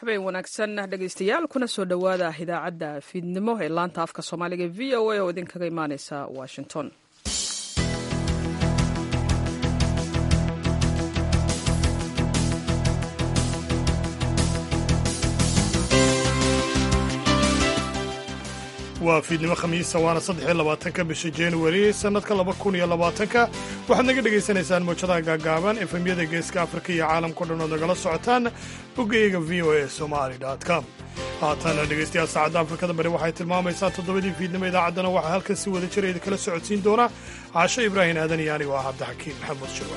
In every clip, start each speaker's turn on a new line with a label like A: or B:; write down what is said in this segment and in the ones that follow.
A: habeen wanaagsan dhegaystayaal kuna soo dhowaada idaacadda fiidnimo ee laanta afka soomaaliga v o a oo idinkaga imaaneysa washington
B: waa fiidnimo khamiisa waana saddexiyo labaatanka bisha januari sannadka laba kun iyo labaatanka waxaad naga dhegaysanaysaan mawjadaha gaagaaban efemyada geeska afrika iyo caalamkao dhan ood nagala socotaan boggayaga v o a somali com haatana dhegaystayaal saacadda afrikada bari waxay tilmaamaysaa toddobadii fiidnimo idaacaddana waxaa halkan si wada jira idin kala socodsiin doona caasho ibraahim aadan iyo anigo ah cabdixakiin maxamuud shirwa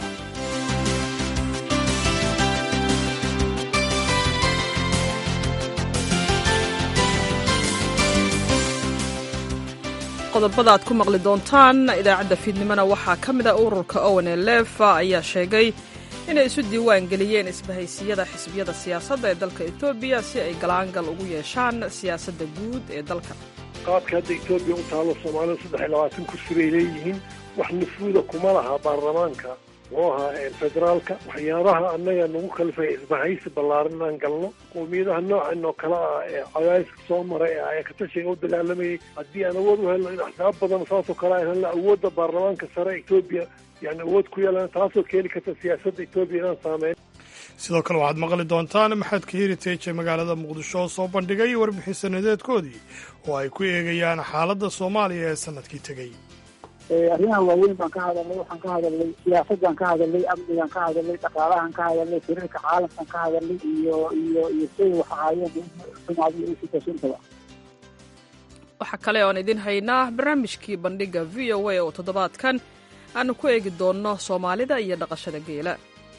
A: qodobada aad ku maqli doontaan idaacadda fiidnimona waxaa ka mid a ururka owen lefa ayaa sheegay inay isu diiwaan geliyeen isbahaysiyada xisbiyada siyaasadda ee dalka etoobiya si ay galaangal ugu yeeshaan siyaasadda guud ee dalka
C: qaabka hadda etoobiya u taalo soomaalida saddex iyo labaatan kursi bay leeyihiin wax nufuuda kuma laha baarlamaanka muxuu ahaa federaalka waxyaabaha annaga nagu kalifaya isbahaysi ballaaran inaan galno qowmiyadaha noocan oo kale ah ee cadaadiska soo maray ee ayakatashiga u dagaalamayay haddii aan awood u helno in axsaab badan saasoo kale aan helno awoodda baarlamaanka sare etoobiya yani awood ku yeelan taasoo keeni karta siyaasadda etoobiya inaan saameyn
B: sidoo kale waxaad maqli doontaan maxadka heritage ee magaalada muqdisho oo soo bandhigay warbixin sanadeedkoodii oo ay ku eegayaan xaaladda soomaaliya ee sannadkii tegey
D: arrimaha waaweyn baan ka hadalnay waxaan ka hadalnay siyaasadaan ka hadalnay amnigaan ka hadalnay dhaqaalahan ka hadalnay xiriirka caalamkan ka hadalnay iyo iyo iyo say wax ahaayeen xumaadii iyo sitasuntaba
A: waxaa kale oan idin haynaa barnaamijkii bandhigga v o a oo toddobaadkan aanu ku eegi doonno soomaalida iyo dhaqashada geela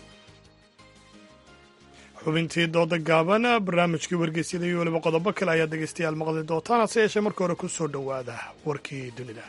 B: xubintii dooda gaaban barnaamijkii wargeysyada iyo weliba qodobo kale ayaad dhegaystayaal maqli doontaan hase yeeshee marka hore ku soo dhowaada warkii dunida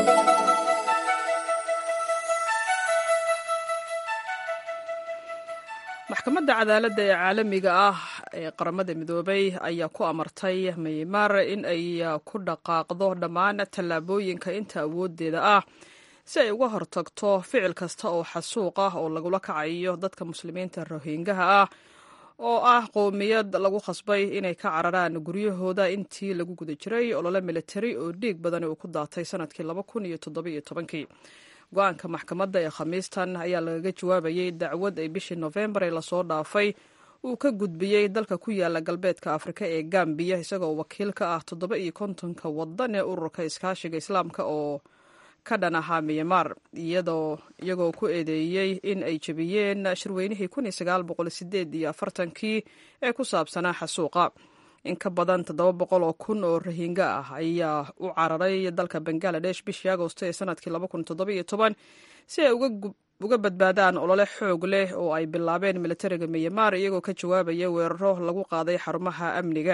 A: maxkamadda cadaaladda ee caalamiga ah ee qaramada midoobay ayaa ku amartay maymar in ay ku dhaqaaqdo dhammaan tallaabooyinka inta awooddeeda ah si ay uga hortagto ficil kasta oo xasuuq ah oo lagula kacayo dadka muslimiinta rohingaha ah oo ah qowmiyad lagu khasbay inay ka cararaan guryahooda intii lagu guda jiray olole militari oo dhiig badani uu ku daatay sanadkii laba kun iyo toddobiyo tobankii go-aanka maxkamadda ee khamiistan ayaa lagaga jawaabayey dacwad ay bishii nofembar ee lasoo dhaafay uu ka gudbiyey dalka ku yaala galbeedka afrika ee gambiya isagoo wakiil ka ah toddoba iyo kontonka wadan ee ururka iskaashiga islaamka oo ka dhan ahaa miyamar iyagoo ku eedeeyey in ay jebiyeen shirweynihii kun iyo sagaal boqol sideed iyo afartankii ee ku saabsanaa xasuuqa in ka badan toddoba boqol oo kun oo rahinga ah ayaa u cararay dalka bangaladesh bishii agosto ee sanadkii laba kun toddobiyo toban si ay uga badbaadaan olole xoog leh oo ay bilaabeen militariga miyamar iyagoo ka jawaabaya weeraro lagu qaaday xarumaha amniga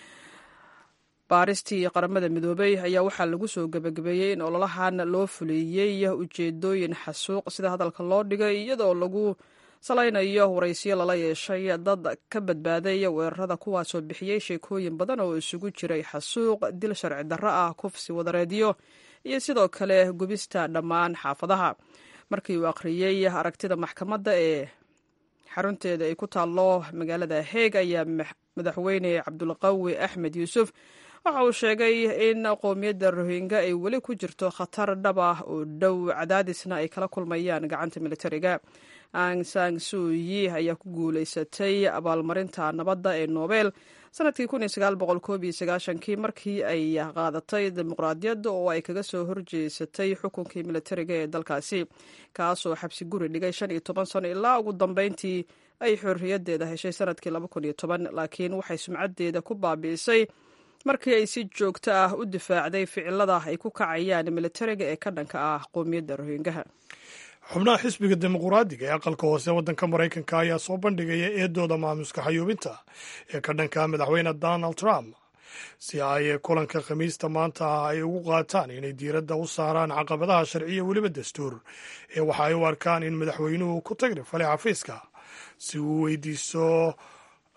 A: baaristii qaramada midoobey ayaa waxaa lagu soo gebagabeeyey in ololahan loo fuleeyey ujeedooyin xasuuq sida hadalka loo dhigay iyadoo lagu salaynayo waraysyo lala yeeshay dad ka badbaaday weerarada kuwaasoo bixiyey sheekooyin badan oo isugu jiray xasuuq dil sharci darro ah kufsi wadareedyo iyo sidoo kale gubista dhammaan xaafadaha markii uu akhriyey aragtida maxkamadda ee xarunteeda ay ku taallo magaalada heeg ayaa madaxweyne cabdulqawi axmed yuusuf waxa uu sheegay in qowmiyadda rohinga ay weli ku jirto khatar dhab ah oo dhow cadaadisna ay kala kulmayaan gacanta militariga ang sang suuyi ayaa ku guulaysatay abaalmarinta nabadda ee nobel sanadkii kii markii ay qaadatay dimuqraadiyadda oo ay kaga soo horjeesatay xukunkii militariga ee dalkaasi kaasoo xabsi guri dhigay shan iyo toban sano ilaa ugu dambeyntii ay xorriyaddeeda heshay sanadkii laakiin waxay sumcaddeeda ku baabi'isay markii ay si joogto ah u difaacday ficilada ay ku kacayaan militariga ee ka dhanka ah qowmiyadda rohingaha
B: xubnaha xisbiga dimuquraadiga ee aqalka hoose waddanka maraykanka ayaa soo bandhigaya eedooda maamuska xayuubinta ee ka dhanka madaxweyne donald trump si ay kulanka khamiista maanta ay ugu qaataan inay diiradda u saaraan caqabadaha sharciya weliba dastuur ee waxa ay u arkaan in madaxweynuhu ku tagri falay xafiiska si uu weydiiso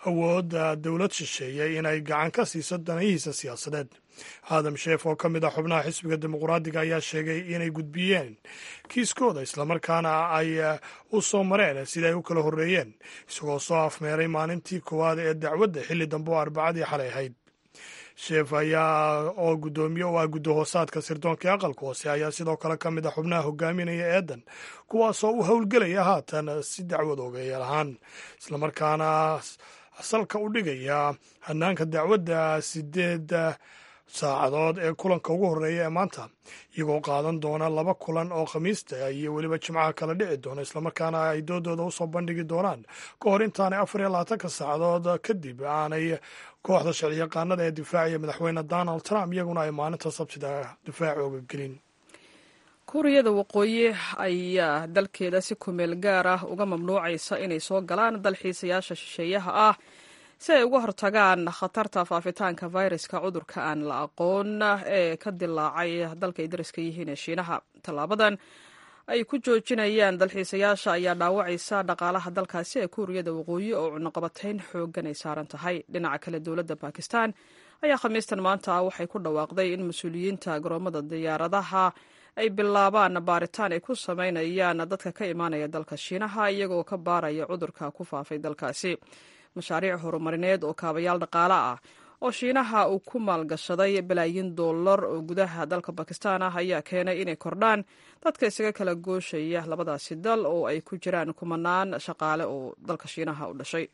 B: awoodda dowlad shisheeye inay gacan ka siiso danayihiisa siyaasadeed aadam sheef oo ka mid ah xubnaha xisbiga dimuqraadiga ayaa sheegay inay gudbiyeen kiiskooda islamarkaana ay u soo mareen sida ay u kala horreeyeen isagoo soo afmeeray maalintii koowaad ee dacwadda xilli dambe oo arbacadii xalay ahayd sheef ayaa oo guddoomiye u ah guddahoosaadka sirdoonkai aqalka hoose ayaa sidoo kale ka mid ah xubnaha hogaaminaya eedan kuwaasoo u howlgelaya haatan si dacwad ogeeyal ahaan islamarkaana salka u dhigaya hanaanka dacwadda sideed saacadood ee kulanka ugu horreeya ee maanta iyagoo qaadan doona laba kulan oo khamiista iyo weliba jimcaha kala dhici doona islamarkaana ay doodooda usoo bandhigi doonaan ka hor intaanay afar iyo labaatanka saacadood kadib aanay kooxda sharciyaqaanada ee difaacaya madaxweyne donald trump iyaguna ay maalinta sabtida difaac ooga gelin
A: kuuriyada waqooyi ayaa dalkeeda si kumeel gaar ah uga mamnuucaysa inay soo galaan dalxiisayaasha shisheeyaha ah si ay uga hortagaan khatarta faafitaanka fayraska cudurka aan la aqoon ee ka dilaacay dalka ay dariska yihiin ee shiinaha tallaabadan ay ku joojinayaan dalxiisayaasha ayaa dhaawacaysa dhaqaalaha dalkaasi ee kuuriyada waqooyi oo cunaqabatayn xooggan ay saaran tahay dhinaca kale dowladda bakistan ayaa khamiistan maanta waxay ku dhawaaqday in mas-uuliyiinta garoomada diyaaradaha ay bilaabaan baaritaan ay ku samaynayaan dadka ka imaanaya dalka shiinaha iyagoo ka baaraya cudurka ku faafay dalkaasi mashaariic horumarineed oo kaabayaal dhaqaale ah oo shiinaha uu ku maalgashaday balaayin dollar oo gudaha dalka bakistan ah ayaa keenay inay kordhaan dadka isaga kala gooshaya labadaasi dal oo ay ku jiraan kumanaan shaqaale oo dalka shiinaha u dhashay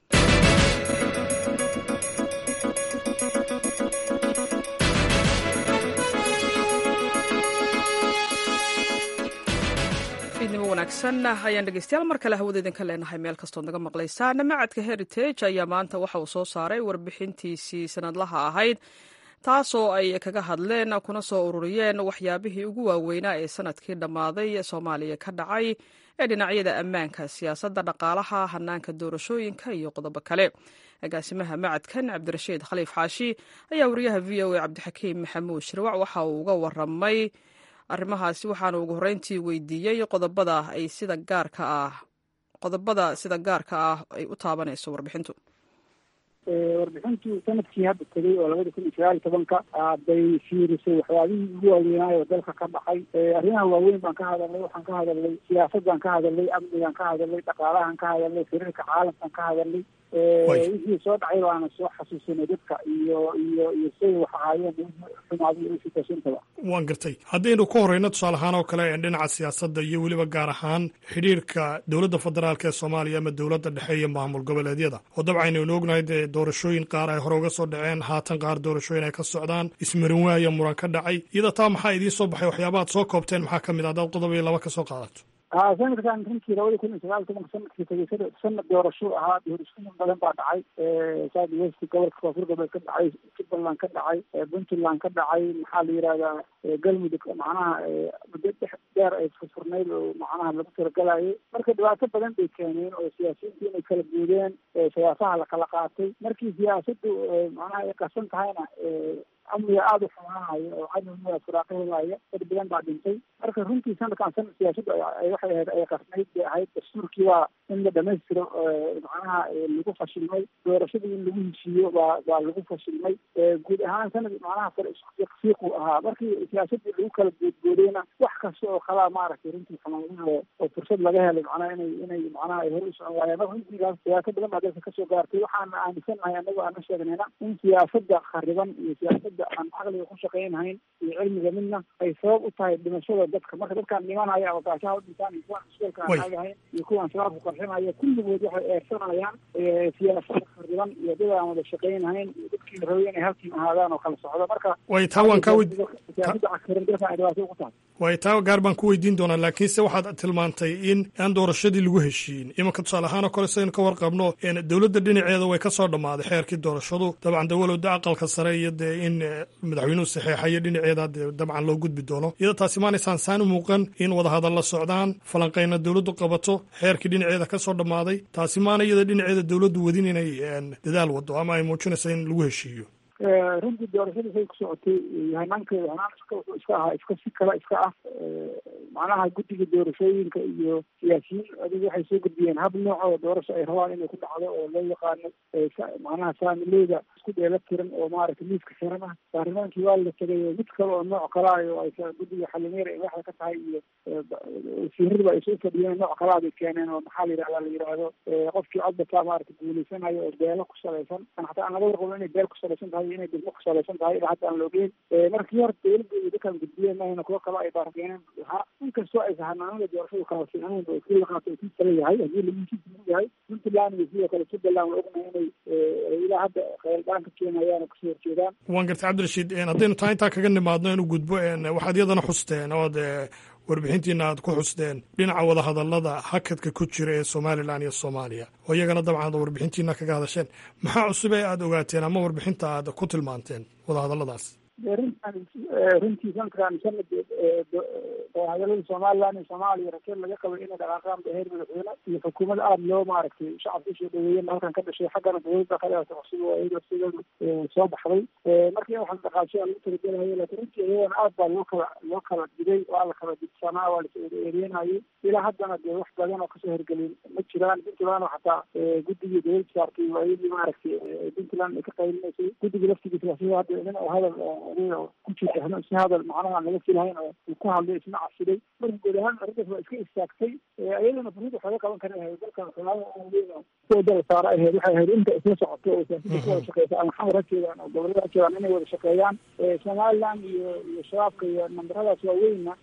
A: fiidnimo wanaagsan ayaan dhegeystayaal mar kale hawada idinka leenahay meel kastood naga maqlaysaan macadka heritage ayaa maanta waxa uu soo saaray warbixintiisii sanadlaha ahayd taasoo ay kaga hadleen kuna soo ururiyeen waxyaabihii ugu waaweynaa ee sanadkii dhammaaday soomaaliya ka dhacay ee dhinacyada ammaanka siyaasadda dhaqaalaha hanaanka doorashooyinka iyo qodobo kale agaasimaha macadkan cabdirashiid khaliif xaashi ayaa wariyaha v o a cabdixakiim maxamuud shirwac waxa uu uga waramay arrimahaasi waxaana ugu horreyntii weydiiyey qodobada ay sida gaarka ah qodobada sida gaarka ah ay u taabanayso warbixintu
D: warbixintu sanadkii hadda tegay oo labada kun iyo sagaal iyo tobanka bay fiirisay waxyaabihii ugu waaweynaayo oo dalka ka dhacay arrimaha waaweyn baan ka hadalnay waxaan ka hadalnay siyaasadaan ka hadalnay amnigaan ka hadalnay dhaqaalahan ka hadalnay xiriirka caalamkaan ka hadalnay wixii soo dhacay baana soo xasuusinay dadka iyo iyo iyo siday wax ahaayeen xumaadi iyo sitashintaba
B: waan gartay haddaynu ka horeyno tusaale ahaan oo kale dhinaca siyaasadda iyo weliba gaar ahaan xidhiirka dowladda federaalk ee soomaaliya ama dowladda dhexe iyo maamul goboleedyada oo dabcan aynu ognahay dee doorashooyin qaar ay hore uga soo dhaceen haatan qaar doorashooyin ay ka socdaan ismarin waaya muran ka dhacay iyada taa maxaa idiin soo baxay waxyaabaad soo koobteen maxaa ka mid a haddaad qodob iyo laba ka soo qaadato
D: ha sanadkan runtii labada kun iyo sagaal tobanka sanadkii tegay sanad doorasho ahaa doorashooyin badan baa dhacay south west gobolka koonfur galbeed ka dhacay jubbaland ka dhacay puntland ka dhacay maxaa la yihahdaa galmudug macnaha muddo dhex dheer ay furfurnayd oo macnaha lagu talagalayay marka dhibaato badan bay keeneen oo siyaasiyiintu inay kala guudeen siyaasaha lakala qaatay markii siyaasaddu macnaha ay qasan tahayna amniga aada u xumaanayo oo cadowga furaaqo helaya dad badan baa dhintay marka runtii sanadkan sanad siyaasadda waxay ahayd ay qasnayd bay ahayd dastuurkii waa in la dhamaystiro macnaha lagu fashilmay doorashadii in lagu heshiiyo baa baa lagu fashilmay guud ahaan sanad macnaha kale fiiqu ahaa markii siyaasaddii lagu kala goodgoodayna wax kasta oo kalaa maaragtay runtii xumaanada oo fursad laga helay macnaha inay inay macnaha ay hor u socon waayeen marka runtiigaas siyaasad badan baa dalka kasoo gaartay waxaana aaminsanahay annagu aana sheegnayna in siyaasadda khariban iyo siyaasadda aan caqliga ku shaqaynhayn iyo cilmiga midna ay sabab u tahay dhimashada dadka marka dadkaan dhimanaya oo gaashaha u dhintaan iyo kuwaan iskuolka aan aagahayn iyo kuwaan shabaabku qarxinaya kulligood waxay eersanayaan siyaasada khariban iyo dad aan wada shaqaynhayn iyo dadkii la rabay inay halkiin ahaadaan oo kala socdo marka
B: way taa waan kaa weydi
D: siyaasadda cakiran dalka ay dhibaato ugu tahay
B: way taa gaar baan ku weydiin doonaa laakiinse waxaad tilmaantay in aan doorashadii lagu heshiin imanka tusaale ahaan oo kale saynu ka warqabno dowladda dhinaceeda way ka soo dhammaaday xeerkii doorashadu dabcan dawalowda aqalka sare iyo dee in madaxweynuhu saxeexayo dhinaceeda dee dabcan loo gudbi doono iyadoo taasi maanaysaan saan u muuqan in wadahadal la socdaan falanqayna dowladdu qabato xeerkii dhinaceeda ka soo dhammaaday taasi maana iyada dhinaceeda dowladdu wadin inay dadaal wado ama ay muujinaysa in lagu heshiiyo
D: runtii doorashada say ku socotay hanaankeeda hanaan iska wuxuu iska ahaa iska si kale iska ah macnaha guddiga doorashooyinka iyo siyaasiyiin adigu waxay soo gudbiyeen hab nooc oo doorasho ay rabaan inay ku dhacdo oo loo yaqaano macnaha saamileyda isku dheela tiran oo maaragtay miiska xiran ah baarlamaankii waa la tegay mid kale oo nooc kala ah oo ay guddiga xalimeer ay waxda ka tahay iyo wasiiradiba ay soo fadhiyeen nooc kalaa bay keeneen oo maxaa la yidhahda la yidhaahdo qofkii codbataa maaragtay guuleysanayo oo beelo ku salaysan an hataa aan laga warqabo inay beel ku salaysan tahay iyo inay degmo ku salaysan tahay ilaa hadda aan la ogeyn markii hore dowladda iyo dadkaan gudbiyeen mahayna kuwo kale ay baarkeeneen ha inkastoo aysa hanaanada doorashadu kala fiicnayn oo kii la qaato kii kale yahay haddii lagiisiisa yahay puntland iyo sidoo kale jubbaland waa ognahay inay ilaa hadda kheyldaan ka keenayaan oo kasoo horjeedaan
B: waan gartay cabdirashiid haddaynu taa intaa kaga nimaadno inu gudbo waxaad iyadana xusteen ood warbixintiina aad ku xusteen dhinaca wadahadalada hakadka ku jira ee somalilan iyo soomaaliya oo iyagana dabcan warbixintiina kaga hadasheen maxaa cusub ee aad ogaateen ama warbixinta aad ku tilmaanteen wadahadaladaas
D: runtan runtii sanadkan sanad wadahadalada somalilan iyo soomaaliya rakeed laga qabay inay dhaqaaqaan heer madaxweyne iyo xukuumadda aada loo maaragtay shacabka usoo dhaweeyeen halkan ka dhashay xaggana dowladda kaleata cusub oo iyada sideedu soo baxday markii waxaan dhaqaashay lagu talagelayo laakiin runtii iyadana aad baa loo kala loo kala digay waa la kala digsanaa waa lasa eedeynayay ilaa haddana dee wax badan oo kasoo hergelin ma jiraan puntland oo xataa guddigii dowladda saartay waa iyadii maaragtay puntland ay ka qaylinaysay guddigii laftigiisa sida hadda nin oo hadal ku jirta si hadal macnaha aan laga filahayn oo uu ku hadlay isna casiday marka guud ahaan arrintaas waa iska istaagtay iyadana furid waxaa laga qaban kara ahayd dalkan xulaada dala saara ahayd waxay ahayd inta isla socoto oo siyaasada ku wada shaqeysa ama xamar ha jeedaan oo gobolada ha jeedaan inay wada shaqeeyaan somaliland iyo iyo shabaabka iyo nambaradaas waaweynna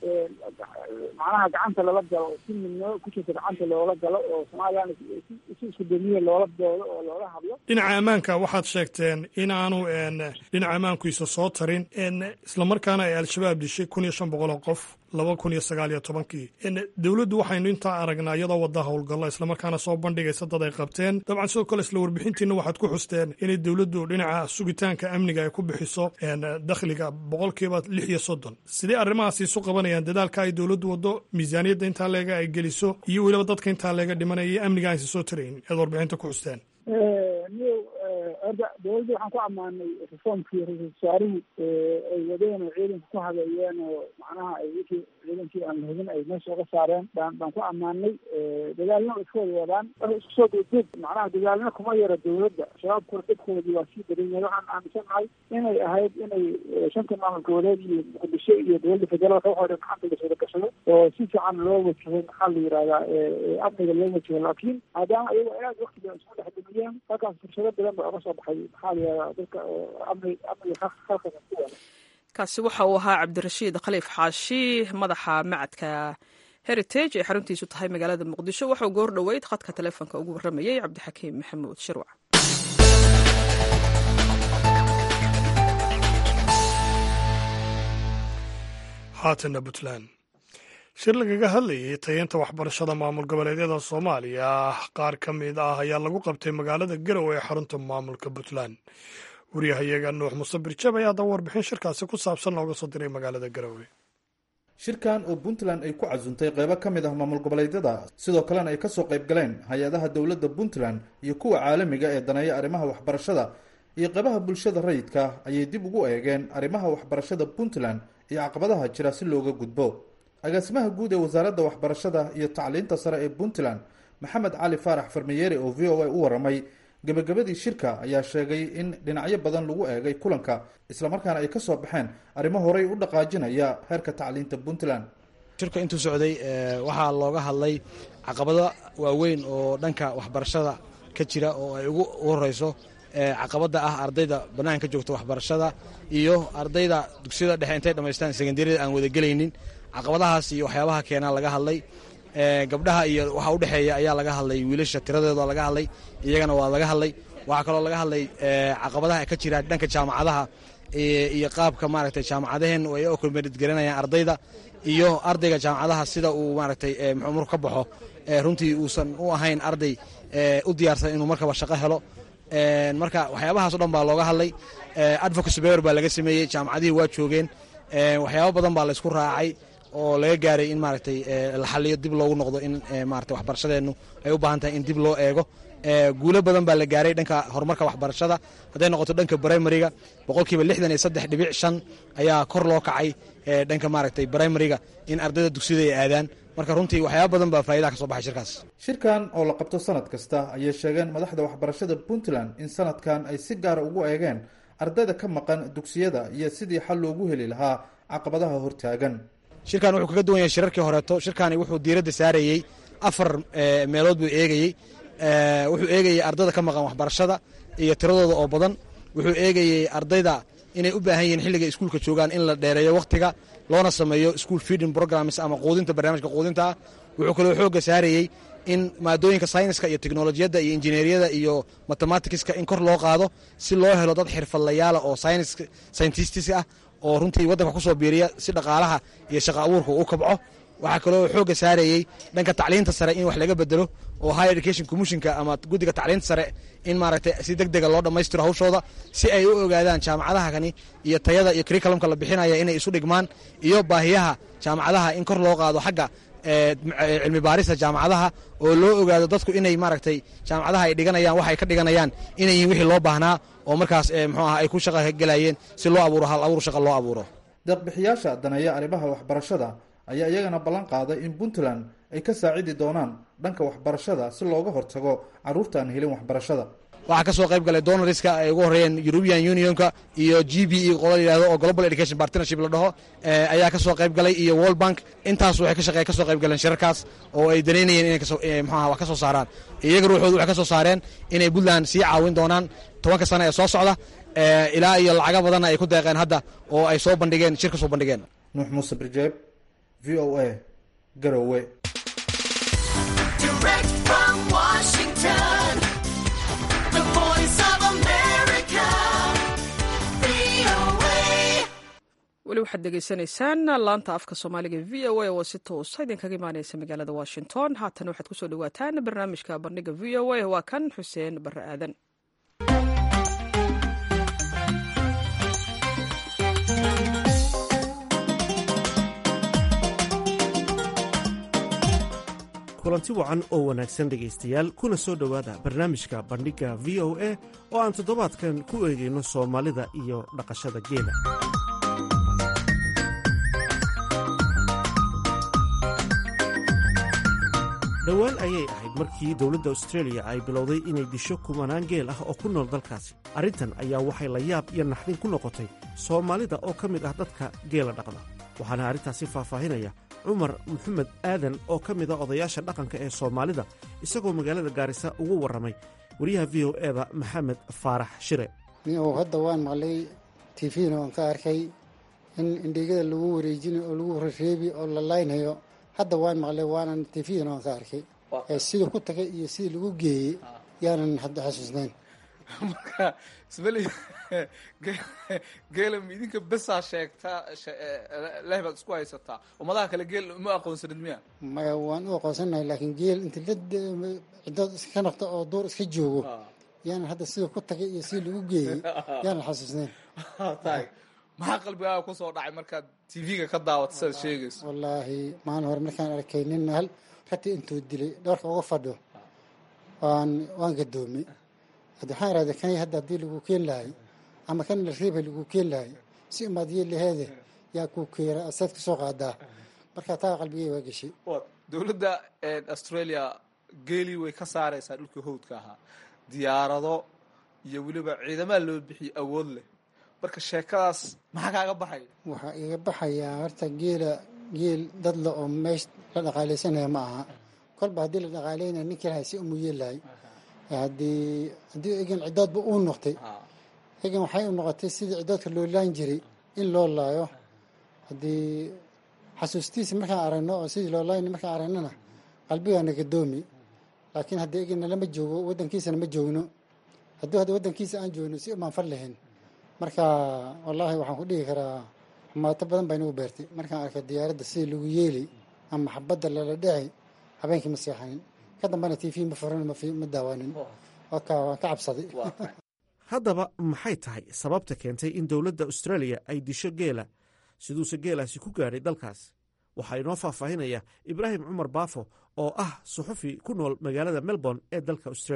D: macnaha gacanta lala galo si midnimo ku jirta gacanta loola galo oo somaliland si isku damiye loola doodo oo loola hadlo
B: dhinaca ammaanka waxaad sheegteen inaanu dhinaca ammaankiisa soo tarin islamarkaana ay al-shabaab dishay kun iyo shan boqol oo qof laba kun iyo sagaal iyo tobankii dowladdu waxaynu intaa aragnaa iyadoo wadda howlgallo islamarkaana soo bandhigaysa dad ay qabteen dabcan sidoo kale isla warbixintiina waxaad ku xusteen inay dowladdu dhinaca sugitaanka amniga ay ku bixiso dakhliga boqolkiiba lix iyo soddon sidee arrimahaas isu qabanayaan dadaalka ay dowladdu waddo miisaaniyadda intaa leega ay geliso iyo weliba dadka intaa leega dhimanaya iyo amniga aysa soo tarayn ead warbixinta ku xusteen
D: niyo orda dowladda waxaan ku ammaanay reformkii ra-iisul wasaarihii ay wadeen oo ciidanka ku habeeyeen oo macnaha ay wixii ciidankii aan lahubin ay meesha uga saareen baan baan ku ammaanay dadaalna way iska wada wadaan marka isku soo degdeg macnaha dadaalna kuma yara dowladda shabaabkuna dadkoodii waa sii badan yahay waxaan aaminsanahay inay ahayd inay shanta maamul goboleed iyo muqdisho iyo dowladda federaalka waxoo dhan gacanta laswada gashado oo si fiican loo wajahay maxaa la yihahdaa amniga loo wajaho laakiin maadaama iyago aad wakti badan isku dhex dumiyeen halkaas fursado badan ba oga soo baxay maxaa la yihahdaa dadka amni amniga khalqiga ku wada
A: kaasi waxa uu ahaa cabdirashiid khaliif xaashi madaxa macadka heritage ee xaruntiisu tahay magaalada muqdisho waxauu goor dhoweyd khadka taleefonka ugu warramayey cabdixakiim maxamuud shirwac
B: haatana puntland shir lagaga hadlayay tayeynta waxbarashada maamul goboleedyada soomaaliya qaar ka mid ah ayaa lagu qabtay magaalada garowe ee xarunta maamulka puntland waryahayaga nuux musabir jab ayaa haddaba warbixin shirkaasi ku saabsan looga soo diray magaalada garowe
E: shirkan oo puntland ay ku casuntay qeybo ka mid ah maamul goboleedyada sidoo kalena ay kasoo qayb galeen hay-adaha dowladda puntland iyo kuwa caalamiga ee daneeya arrimaha waxbarashada iyo qeybaha bulshada rayidka ayay dib ugu eegeen arrimaha waxbarashada puntland iyo caqabadaha jira si looga gudbo agaasimaha guud ee wasaaradda waxbarashada iyo tacliinta sare ee puntland maxamed cali faarax farmayeere oo v o a u waramay gebagabadii shirka ayaa sheegay in dhinacyo badan lagu eegay kulanka islamarkaana ay ka soo baxeen arrimo horey u dhaqaajinaya heerka tacliinta puntland
F: shirka intuu socday waxaa looga hadlay caqabado waaweyn oo dhanka waxbarashada ka jira oo ay ugu horeyso caqabada ah ardayda banaanka ka joogta waxbarashada iyo ardayda dugsiyada dhexe intay dhamaystaan sekandariyada aan wadagelaynin caqabadahaas iyo waxyaabaha keenaa laga hadlay gabdhaha iyo waxa udhexeeya ayaa laga hadlay wiilasha tiradeeda laga hadlay iyagana waa laga hadlay waxaa kaloo laga hadlay caqabadaha ka jira dhanka jaamacadaha iyo qaabka maaragtay jaamacadaheen ay okomeedgaranayaan ardayda iyo ardayga jaamacadaha sida uu maaragtay muxuu marku ka baxo runtii uusan u ahayn arday u diyaarsan inuu markaba shaqo helo marka waxyaabahaas o dhan baa looga hadlay advocacy bewer baa laga sameeyey jaamacadihii waa joogeen waxyaabo badan baa laysku raacay oo laga gaaray in maaragtay la xaliyo dib loogu noqdo in maarata waxbarashadeennu ay u baahan tahay in dib loo eego guulo badan baa la gaaray dhanka horumarka waxbarashada hadday noqoto dhanka brimariga boqolkiiba lixdan iyo saddex dhibic shan ayaa kor loo kacay dhanka maaragtay brimariga in ardayda dugsiyada ay aadaan marka runtii waxyaaba badan baa faa'idaha ka soo baxay shirkaas
E: shirkan oo la qabto sanad kasta ayay sheegeen madaxda waxbarashada puntland in sanadkan ay si gaara ugu eegeen ardayda ka maqan dugsiyada iyo sidii xal loogu heli lahaa caqabadaha hortaagan
F: shirkan wuxuu kaga duwan yahay shirarkii horeeto shirkani wuxuu diiradda saarayey afar meelood buu eegayey wuxuu eegayey ardayda ka maqan waxbarashada iyo tiradooda oo badan wuxuu eegayey ardayda inay u baahan yihiin xilliga iskuulka joogaan in la dheereeyo wakhtiga loona sameeyo school feeding programs ama quudinta barnaamijka quudinta ah wuxuu kaloo xoogga saarayey in maadooyinka sayniska iyo teknolojiyadda iyo injineeriyada iyo mathematicska in kor loo qaado si loo helo dad xirfadlayaala oo scientistis ah oo runtii waddanka kusoo biiriya si dhaqaalaha iyo shaqa abuurka u kabco waxaa kaloo xoogga saarayey dhanka tacliinta sare in wax laga bedelo oo high education commissionka ama guddiga tacliinta sare in maaragtay si deg dega loo dhammaystiro hawshooda si ay u ogaadaan jaamacadaha kani iyo tayada iyo curriculumka la bixinaya inay isu dhigmaan iyo baahiyaha jaamacadaha in kor loo qaado xagga cilmi baarista jaamacadaha oo loo ogaado dadku inay maaragtay jaamacadaha ay dhiganayaan waxay ka dhiganayaan inay yihiin wixii loo baahnaa oo markaas muxuu ah ay ku shaqa gelayeen si loo abuuro hal abuur shaqa loo abuuro
E: deeqbixiyaasha daneeya arrimaha waxbarashada ayaa iyagana ballan qaaday in puntland ay ka saacidi doonaan dhanka waxbarashada si looga hortago carruurta aan helin waxbarashada
F: waxaa ka soo qayb galay donoriska ay ugu horreeyeen european unionka iyo g b e qola yidhahdo oo global education partnership la dhaho ayaa ka soo qayb galay iyo world bank intaas waxay ka shaqey ka soo qayb galeen shirarkaas oo ay danaynayeen inay kasoo muxuaha wax ka soo saaraan iyaga ruuxoodu waxay ka soo saareen inay puntland sii caawin doonaan tobanka sano ee soo socda ilaa iyo lacaga badanna ay ku deeqeen hadda oo ay soo bandhigeen shir ka soo bandhigeen
E: nuux muuse birjeeb v o a garowe
A: weli waxaad degeysanaysaan laanta afka soomaaliga v o a oo si toosa idinkaga imaaneysa magaalada washington haatan waxaad kusoo dhawaataan barnaamijka bandhiga v o a waa kan xuseen barre aadan
G: kulanti wacan oo wanaagsan dhegaystayaal kuna soo dhowaada barnaamijka bandhigga v o a oo aan toddobaadkan ku eegayno soomaalida iyo dhaqashada geela dhowaan ayay ahayd markii dowladda austreeliya ay bilowday inay disho kumanaan geel ah oo ku nool dalkaasi arrintan ayaa waxay la yaab iyo naxdin ku noqotay soomaalida oo ka mid ah dadka geela dhaqda waxaana arrintaasi faahfaahinaya cumar maxamed aadan oo ka mid a odayaasha dhaqanka ee soomaalida isagoo magaalada gaarisa ugu warramay wariyaha v o eda maxamed faarax shire
H: niyow hadda waan maqlay tifina waan ka arkay in indhigada lagu wareejinayo oo lagu rereebi oo la laynhayo hadda waan maqlay waanan tifina waan ka arkay sida ku tagay iyo sidii lagu geeyey yaanan hadda xasuusnayn
I: marka isbeli geela idinka besaa sheegtaa leh baad isku haysataa ummadaha kale geel ma aqoonsanid miya
H: maya waan u aqoonsanahay laakiin geel inta la cidood iska noqdo oo duur iska joogo yaanan hadda sida ku tagay iyo sidii lagu geeyey yaanan xasuusnayn
I: tahay maxaa qalbigaaga kusoo dhacay markaad tv-ga ka daawata sidaad sheegayso
H: wallaahi maalin hore markaan arkay nin hal rati intuu dilay dhawarka uga fadho waan waan gadoomay hadda waxaan irahda kani hadda haddii lagu keen lahay ama kan la reebay lagu keen lahay si umaad yeelaheede yaa kuu keera asaad ka soo qaadaa marka taa qalbigay waa geshay
I: dowladda australia geelii way ka saaraysaa dhulkii howdka ahaa diyaarado iyo weliba ciidamaa loo bixiyey awood leh marka sheekadaas maxaa kaaga baxay
H: waxaa iga baxayaa horta geela geel dad le oo meesh la dhaqaalaysanaya ma aha kolba haddii la dhaqaalaynaya ninkii lahay si umu yeelahay haddii haddii egan cidoodba uu noqtay egan waxay u noqotay sidii cidoodka loo laan jiray in loo laayo haddii xasuustiisa markaan aragno oo sidii loo laayna markaan aragnona qalbigaana gadoomi laakiin haddii eganna lama joogo waddankiisana ma joogno haddii hadda waddankiisa aan joogno si umaan far lahayn marka wallaahi waxaan ku dhihi karaa xumaato badan baa inagu beertay markaan arkay diyaaradda sidii lagu yeeli ama xabadda lala dheci habeenkii ma seexanin ka dambana t v ma furan ma daawanin waan ka cabsaday
G: haddaba maxay tahay sababta keentay in dowladda austraaliya ay disho geela siduuse geelaasi ku gaadhay dalkaas waxaa inoo faahfaahinaya ibraahim cumar baafo oo ah suxufi ku nool magaalada melbourne ee dalka australia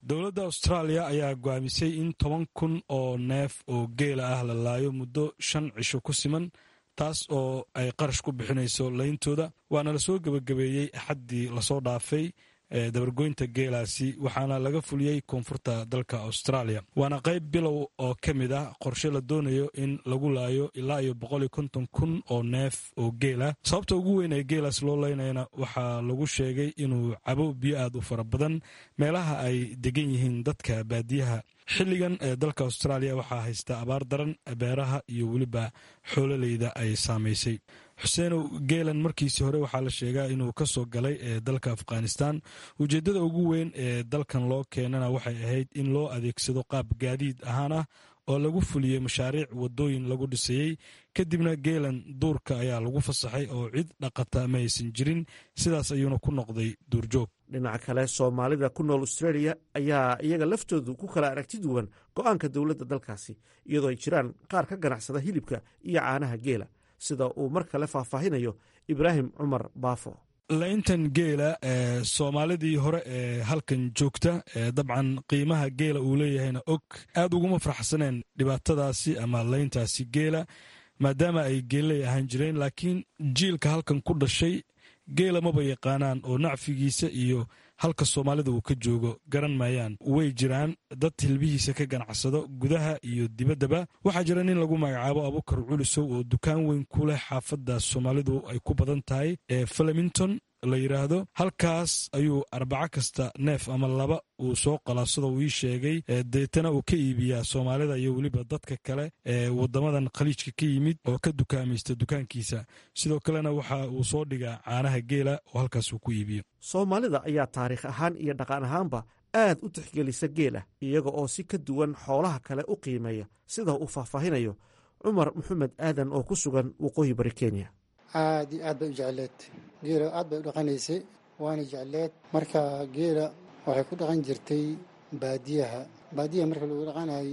J: dowladda austraaliya ayaa go'aamisay in toban kun oo neef oo geela ah la laayo muddo shan cisho ku siman taas oo ay qarash ku bixinayso layntooda waana lasoo gebagabeeyey axaddii lasoo dhaafay dabargoynta geelaasi waxaana laga fuliyey koonfurta dalka austraaliya waana qayb bilow oo ka mid ah qorshe la doonayo in lagu laayo ilaa iyo boqol iyo konton kun oo neef oo geela sababta ugu weyn ee geelaas loo laynayana waxaa lagu sheegay inuu cabo biyo aad u fara badan meelaha ay degan yihiin dadka baadiyaha xilligan ee dalka austraaliya waxaa haysta abaar daran beeraha iyo weliba xoololeyda ay saamaysay xuseenow geelan markiisii hore waxaa la sheegaa inuu ka soo galay ee dalka afghanistan ujeeddada ugu weyn ee dalkan loo keenana waxay ahayd in loo adeegsado qaab gaadiid ahaan ah oo lagu fuliyey mashaariic waddooyin lagu dhisayey kadibna geelan duurka ayaa lagu fasaxay oo cid dhaqata ma aysan jirin sidaas ayuuna ku noqday duurjoog
G: dhinaca kale soomaalida ku nool australia ayaa iyaga laftoodu ku kala aragti duwan go-aanka dowladda dalkaasi iyadoo ay jiraan qaar ka ganacsada hilibka iyo caanaha geela sida uu mar kale faahfaahinayo ibraahim cumar baafo
J: layntan geela ee soomaalidii hore ee halkan joogta ee dabcan qiimaha geela uu leeyahayna og aad uguma farxsaneen dhibaatadaasi ama layntaasi geela maadaama ay geelley ahaan jireen laakiin jiilka halkan ku dhashay geela maba yaqaanaan oo nacfigiisa iyo halka soomaalida uu ka joogo garan maayaan way jiraan dad hilbihiisa ka ganacsado gudaha iyo dibaddaba waxaa jira nin lagu magacaabo abukar culisow oo dukaan weyn ku leh xaafadda soomaalidu ay ku badan tahay ee flemington la yidhaahdo halkaas ayuu arbaco kasta neef ama laba uu soo qalaasado uu ii sheegay deetana uu ka iibiyaa soomaalida iyo weliba dadka kale ee waddamadan khaliijka ka yimid oo ka dukaamaysta dukaankiisa sidoo kalena waxa uu soo dhigaa caanaha geela oo halkaas uu ku iibiyo
G: soomaalida ayaa taariikh ahaan iyo dhaqan ahaanba aad u tixgelisa geela iyaga oo si ka duwan xoolaha kale u qiimeeya sida uu faahfaahinayo cumar maxamed aadan oo ku sugan waqooyi bari kenya
H: aad iyo aad bay u jecleed geela aad bay u dhaqanaysay waana jecleed marka geela waxay ku dhaqan jirtay baadiyaha baadiyaha marka lagu dhaqanayay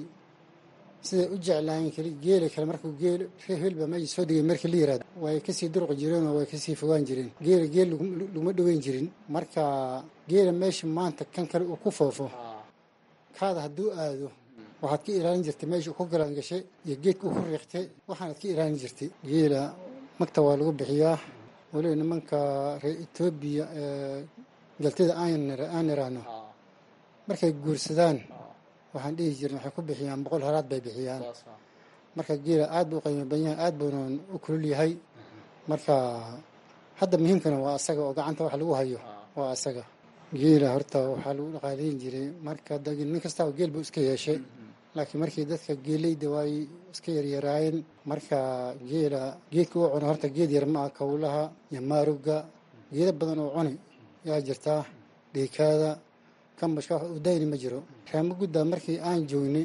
H: siday u jeclaayeen keli geela kale markuu geel hilba meesha soo degay markii la yiraahdo way kasii durqi jireen oo way kasii fogaan jireen geela geel laguma dhoweyn jirin marka geela meesha maanta kan kale uu ku foofo kaada hadduu aado waxaad ka ilaalin jirtay meesha ku galaan gashay iyo geedka u ku riiqtay waxaanaad ka ilaalin jirtay geela magta waa lagu bixiyaa weliba nimanka reer etoobiya ee galtida aan iraahno markay guursadaan waxaan dhihi jirin waxay ku bixiyaan boqol halaad bay bixiyaan marka geela aad buu qiimo badan yahay aad buuna u kulul yahay marka hadda muhiimkana waa asaga oo gacanta wax lagu hayo waa asaga geela horta waxaa lagu dhaqaalayn jiray marka nin kastaba geel buu iska yeeshay laakiin markii dadka geeleyda waay iska yaryaraayeen marka geela geedka uu cuno horta geed yar ma ah kawlaha iyo maarugga geeda badan oo cuni yaa jirtaa dhiikaada kambashka wax uu dayni ma jiro raamo guddaa markii aan joognay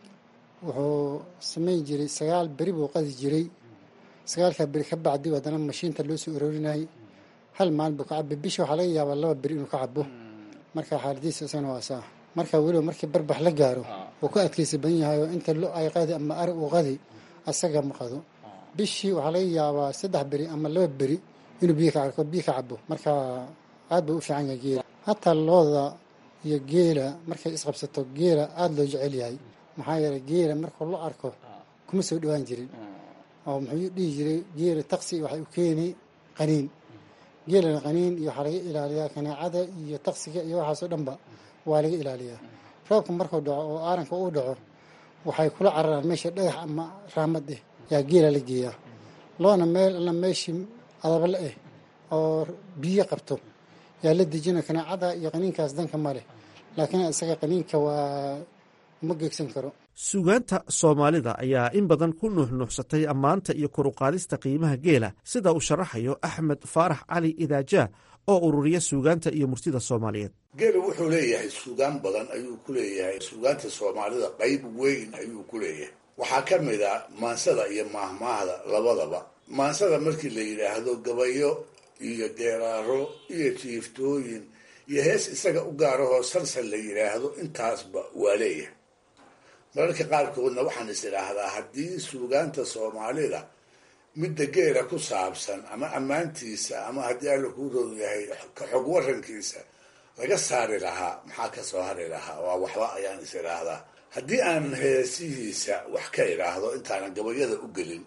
H: wuxuu samayn jiray sagaal beri buu qadi jiray sagaalkaa beri ka bacdi haddana mashiinta loo soo arorinayay hal maalin buu ka cabay bisha waxaa laga yaabaa laba beri inuu ka cabo marka xaaladiisa isagana waa saa marka weliba markii barbax la gaaro wuu ka adkaysa badan yahay oo inta lo ay qadi ama ari uu qadi asaga ma qado bishii waxaa laga yaabaa saddex beri ama laba beri inuu biyo ka biyo ka cabo marka aad buu u fiican yahay geela hataa looda iyo geela markay isqabsato geela aada loo jecel yahay maxaa yeelay geela markuu la arko kuma soo dhowaan jirin oo muxuu dhihi jiray geela taksi waxay u keeni qaniin geelana qaniin iyo waxaa laga ilaaliyaa kanaacada iyo taksiga iyo waxaasoo dhanba waa laga ilaaliyaa roobka markuu dhaco oo aaranka uu dhaco waxay kula cararaan meesha dhagax ama raamad eh yaa geela la geeyaa loona meel alla meeshii adabale eh oo biyo qabto yaa la dejina kanaacada iyo qaniinkaas danka ma leh laakiin isaga qaniinka waa uma geegsan karo
G: suugaanta soomaalida ayaa in badan ku nuuxnuuxsatay ammaanta iyo koruqaadista qiimaha geela sida uu sharaxayo axmed faarax cali idaajaa oo ururiya suugaanta iyo murtida soomaaliyeed
K: geelu wuxuu leeyahay suugaan badan ayuu ku leeyahay suugaanta soomaalida qayb weyn ayuu ku leeyahay waxaa ka mid a maansada iyo maahmaahda labadaba maansada markii la yidhaahdo gabayo iyo deeraaro iyo jiiftooyin iyo hees isaga u gaarahoo salsal la yidhaahdo intaasba waa leeyahay mararka qaarkoodna waxaan is idhaahdaa haddii suugaanta soomaalida midda geela ku saabsan ama ammaantiisa ama haddii alla kuu roon yahay ka xog warankiisa laga saari lahaa maxaa ka soo hari lahaa waa waxba ayaan is idhaahdaa haddii aan heesihiisa wax ka idhaahdo intaanan gabayada u gelin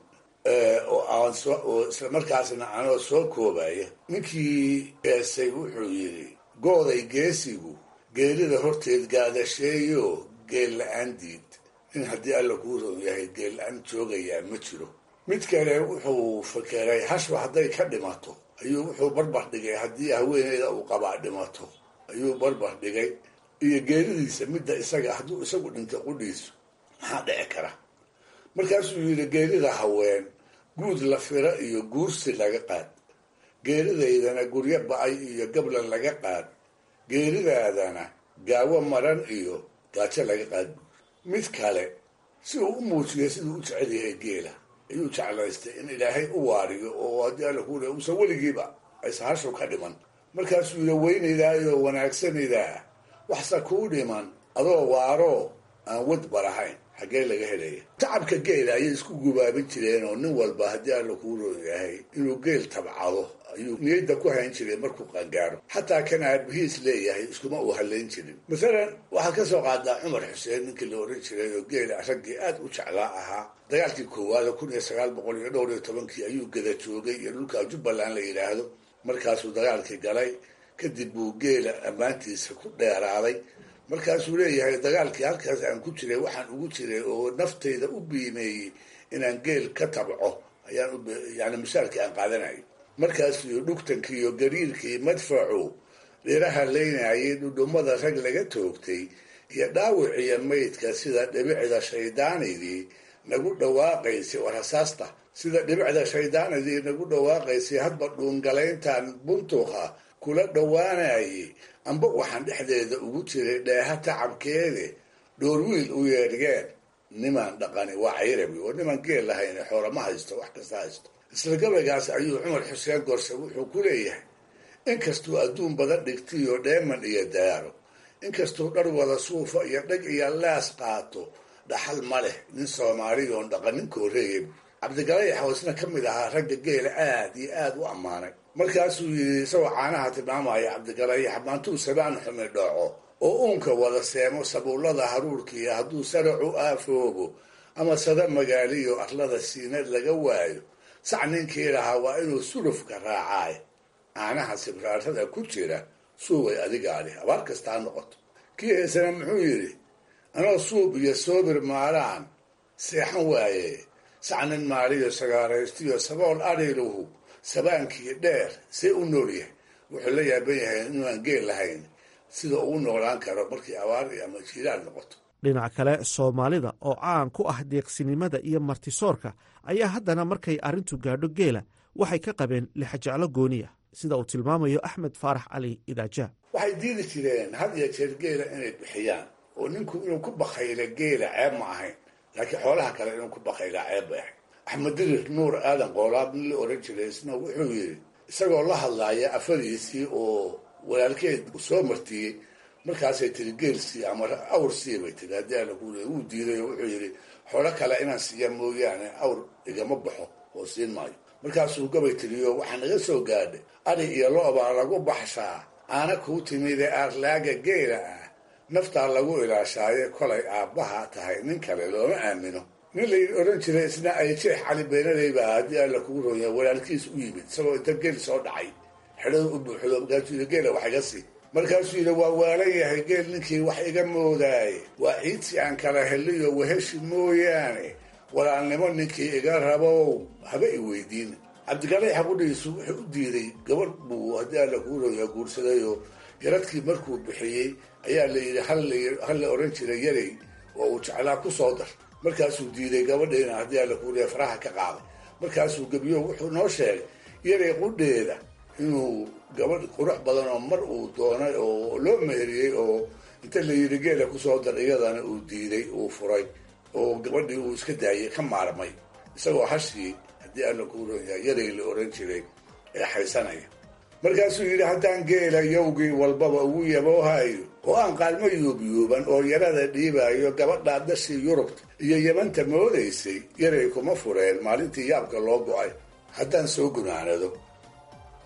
K: oo aan soo oo islamarkaasna anoo soo koobaya ninkii heesay wuxuu yidhi gooday geesigu geelida horteed gaadasheeyo geel la-aan diid nin haddii alla kuu roon yahay geel la-aan joogayaa ma jiro mid kale wuxuu fakeray hashba hadday ka dhimato ayuu wuxuu barbar dhigay haddii haweeneyda uu qabaa dhimato ayuu barbar dhigay iyo geeridiisa midda isaga hadduu isagu dhintay qudhiisu maxaa dhici kara markaasuu yidhi geerida haween guud la fira iyo guursi laga qaad geeridaydana guryo ba-ay iyo gablan laga qaad geeridaadana gaawo maran iyo gaajo laga qaad mid kale si uu u muujiyo siduu u jecel yahay geela ayuu jeclaystay in ilaahay u waariyo oo haddii alla ku le uusan weligiiba aysa hashu ka dhiman markaasuu yidhi weynaydaayoo wanaagsanaydaa waxse kuu dhiman adoo waaroo aan wadba lahayn xaggee laga helaya tacabka geela ayay isku gubaabin jireen oo nin walba haddii alla kuu roon yahay inuu geel tabcado ayuu niyadda ku hayn jiray markuu qangaaro xataa kan aarbihiis leeyahay iskuma uu halayn jirin masalan waxaad ka soo qaadaa cumar xuseen ninkii la oran jiray oo geela raggii aad u jeclaa ahaa dagaalkii koowaad kun iyo sagaal boqol iyo dhowr iyo tobankii ayuu gada joogay iyo dhulka jubbaland la yidhaahdo markaasuu dagaalkii galay kadib buu geela ammaantiisa ku dheeraaday markaasuu leeyahay dagaalkii halkaas aan ku jiray waxaan ugu jiray oo naftayda u biimeeyey inaan geel ka tabco ayaan yani misaalkii aan qaadanayo markaasuu dhugtankii iyo gariirkii madfacu dhiraha leynayay dhudhummada rag laga toogtay iyo dhaawiciyo maydka sida dhibicda shaydaanidii nagu dhawaaqaysay war hasaasta sida dhibicda shaydaanidii nagu dhawaaqaysay hadba dhuungalayntan buntuqa kula dhowaanayay amba waxaan dhexdeeda ugu jiray dheeha tacabkeede dhoorwiil u yeedhgeen nimaan dhaqani waa cayrabi oo nimaan geel lahayn xoolama haysto wax kasta haysto isla gabaygaas ayuu cumar xuseen gorse wuxuu ku leeyahay inkastuu adduun badan dhigtiyo dheeman iyo daaro inkastuu dhar wada suufa iyo dhag iyo laas qaato dhaxal ma leh nin soomaaliyoon dhaqanin kooreeyay cabdigalayax oo isna ka mid ahaa ragga geela aad iyo aad u ammaanay markaasuu yidhi isagoo caanaha tilmaamaya cabdigalayax maantuu sabaan xumi dhooco oo uunka wada seemo sabuullada haruurkiiyo hadduu saracu aafoobo ama sada magaaliyo arlada siinad laga waayo sac ninkii lahaa waa inuu sulufka raacaay caanaha sibraarada ku jira suubay adigaali abaar kasta ha noqoto kii heesana muxuu yidhi anoo suub iyo soobir maalaan seexan waaye sacnin maaliyo sagaaraystiyo sabool ariluhu sabaankii dheer see u nool yahay wuxuu la yaaban yahay inuaan geel lahayn sida uu noolaan karo markii abaar ama jiilaal noqoto
G: dhinac kale soomaalida oo caan ku ah deeqsinimada iyo martisoorka ayaa haddana markay arrintu gaadho geela waxay ka qabeen lixajeclo gooniya sida uu tilmaamayo axmed faarax cali idaaja
K: waxay diidi jireen had iyo jeer geela inay bixiyaan oo ninku inuu ku bakayla geela ceeb ma ahayn laakiin xoolaha kale inuu ku bakaylaa ceeb bay ahayd axmed dirir nuur aadan qoolaab nin la oran jiray isna wuxuu yidhi isagoo la hadlaaya afadiisii oo walaalkeed soo martiyey markaasay tiri geelsii ama awr sii bay tiri haddii alla ku wuu diiday oo wuxuu yidhi xoolo kale inaan siiya mooyaane awr igama baxo oo siin maayo markaasuu gabay tiriyo waxaa naga soo gaadhay ari iyo lo-baa lagu baxshaa aana kuu timide aarlaaga geela ah naftaa lagu ilaashaaye kolay aabbaha tahay nin kale looma aamino nin la odhan jiray isna ay jeex cali beenaley baa haddii alla kugu roonya walaalkiis u yimid isagoo inta geel soo dhacay xedhada u buuxdo markaasuu yidhi geela wax iga sii markaasuu yidhi waa waalan yahay geel ninkii wax iga moodaaye waa ciidsi aan kala heliyo waheshi mooyaane walaalnimo ninkii iga rabow haba i weydiin cabdigalayax qudhiisu wuxuu u diiday gabadh buu haddii alla kuu roonya guursadayoo yaradkii markuu bixiyey ayaa la yidhi hal la odhan jiray yarey oo uu jeclaa ku soo dar markaasuu diiday gabadhiina haddii alla kuu rooya faraha ka qaaday markaasuu gebiyo wuxuu noo sheegay yarey qudheeda inuu gabadh qurux badan oo mar uu doonay oo loo meheriyey oo inta la yidhi geela kusoo dar iyadana uu diiday uu furay oo gabadhii uu iska daayay ka maarmay isagoo hashii haddii alla kuu rooya yarey la odhan jiray ee haysanaya markaasuu yidhi haddaan geela yowgii walbaba ugu yaboohayo oo aan qaalmo yuubyuuban oo yarada dhiibaayo gabadhaa dashii yurubta iyo yamanta moodaysay yaray kuma fureen maalintii yaabka loo go-ay haddaan soo gunaanado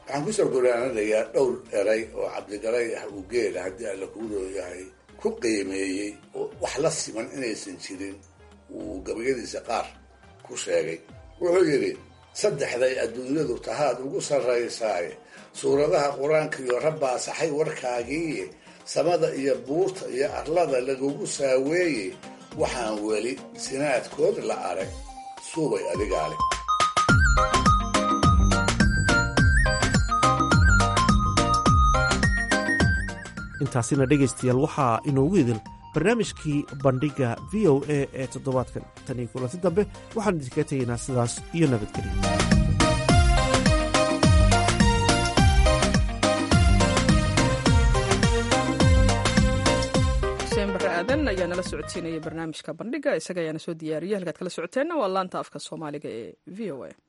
K: waxaan kusoo goraanadayaa dhowr eray oo cabdigalay ah uu geela haddii alla kuu rooyahay ku qiimeeyey oo wax la siman inaysan jirin uu gabayadiisa qaar ku sheegay wuxuu yidhi saddexday adduunyadu tahaad ugu sarraysaaye suuradaha qur-aanka iyo rabbaa saxay warkaagiiye samada iyo buurta iyo arlada lagugu saaweeye waxaan weli sinaadkood la arag suubay adigaale
G: intaasina dhegaystayaal waxaa inoogu idil barnaamijkii bandhigga v o a ee toddobaadkan tan iyo kulanti dambe waxaan idinkaga tegaynaa sidaas iyo nabadgelyo
A: xuseen barre aadan ayaa nala socodsiinaya barnaamijka bandhiga isaga ayaana soo diyaariyay halkaad kala socoteenna waa laanta afka soomaaliga ee v o a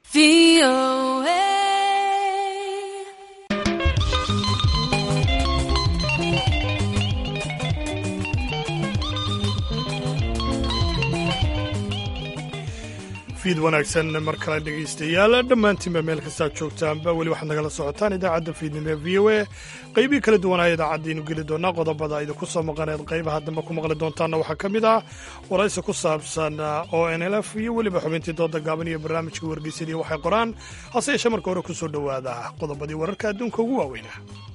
B: fiid wanaagsan mar kale dhegaystayaal dhammaantiinba meel kastaad joogtaanba weli waxaad nagala socotaan idaacadda fiidnimo ee v o a qaybii kala duwanaa idaacaddiinu geli doonaa qodobada idinku soo maqaneed qaybaha dambe ku maqli doontaanna waxaa ka mid ah waraysi ku saabsan o n l f iyo weliba xubintii dooda gaaban iyo barnaamijka wargeysadii waxay qoraan hase yeeshee marka hore ku soo dhowaada qodobadii wararka adduunka ugu waaweyna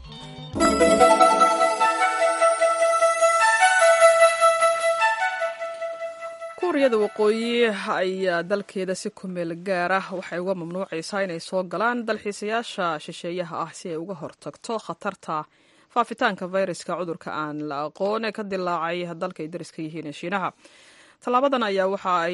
A: kuuriyada waqooyi ayaa dalkeeda si ku meel gaar ah waxay uga mamnuucaysaa inay soo galaan dalxiisayaasha shisheeyaha ah si ay uga hortagto khatarta faafitaanka fayraska cudurka aan la aqoon ee ka dilaacay dalka ay dariska yihiin ee shiinaha tallaabadan ayaa waxa ay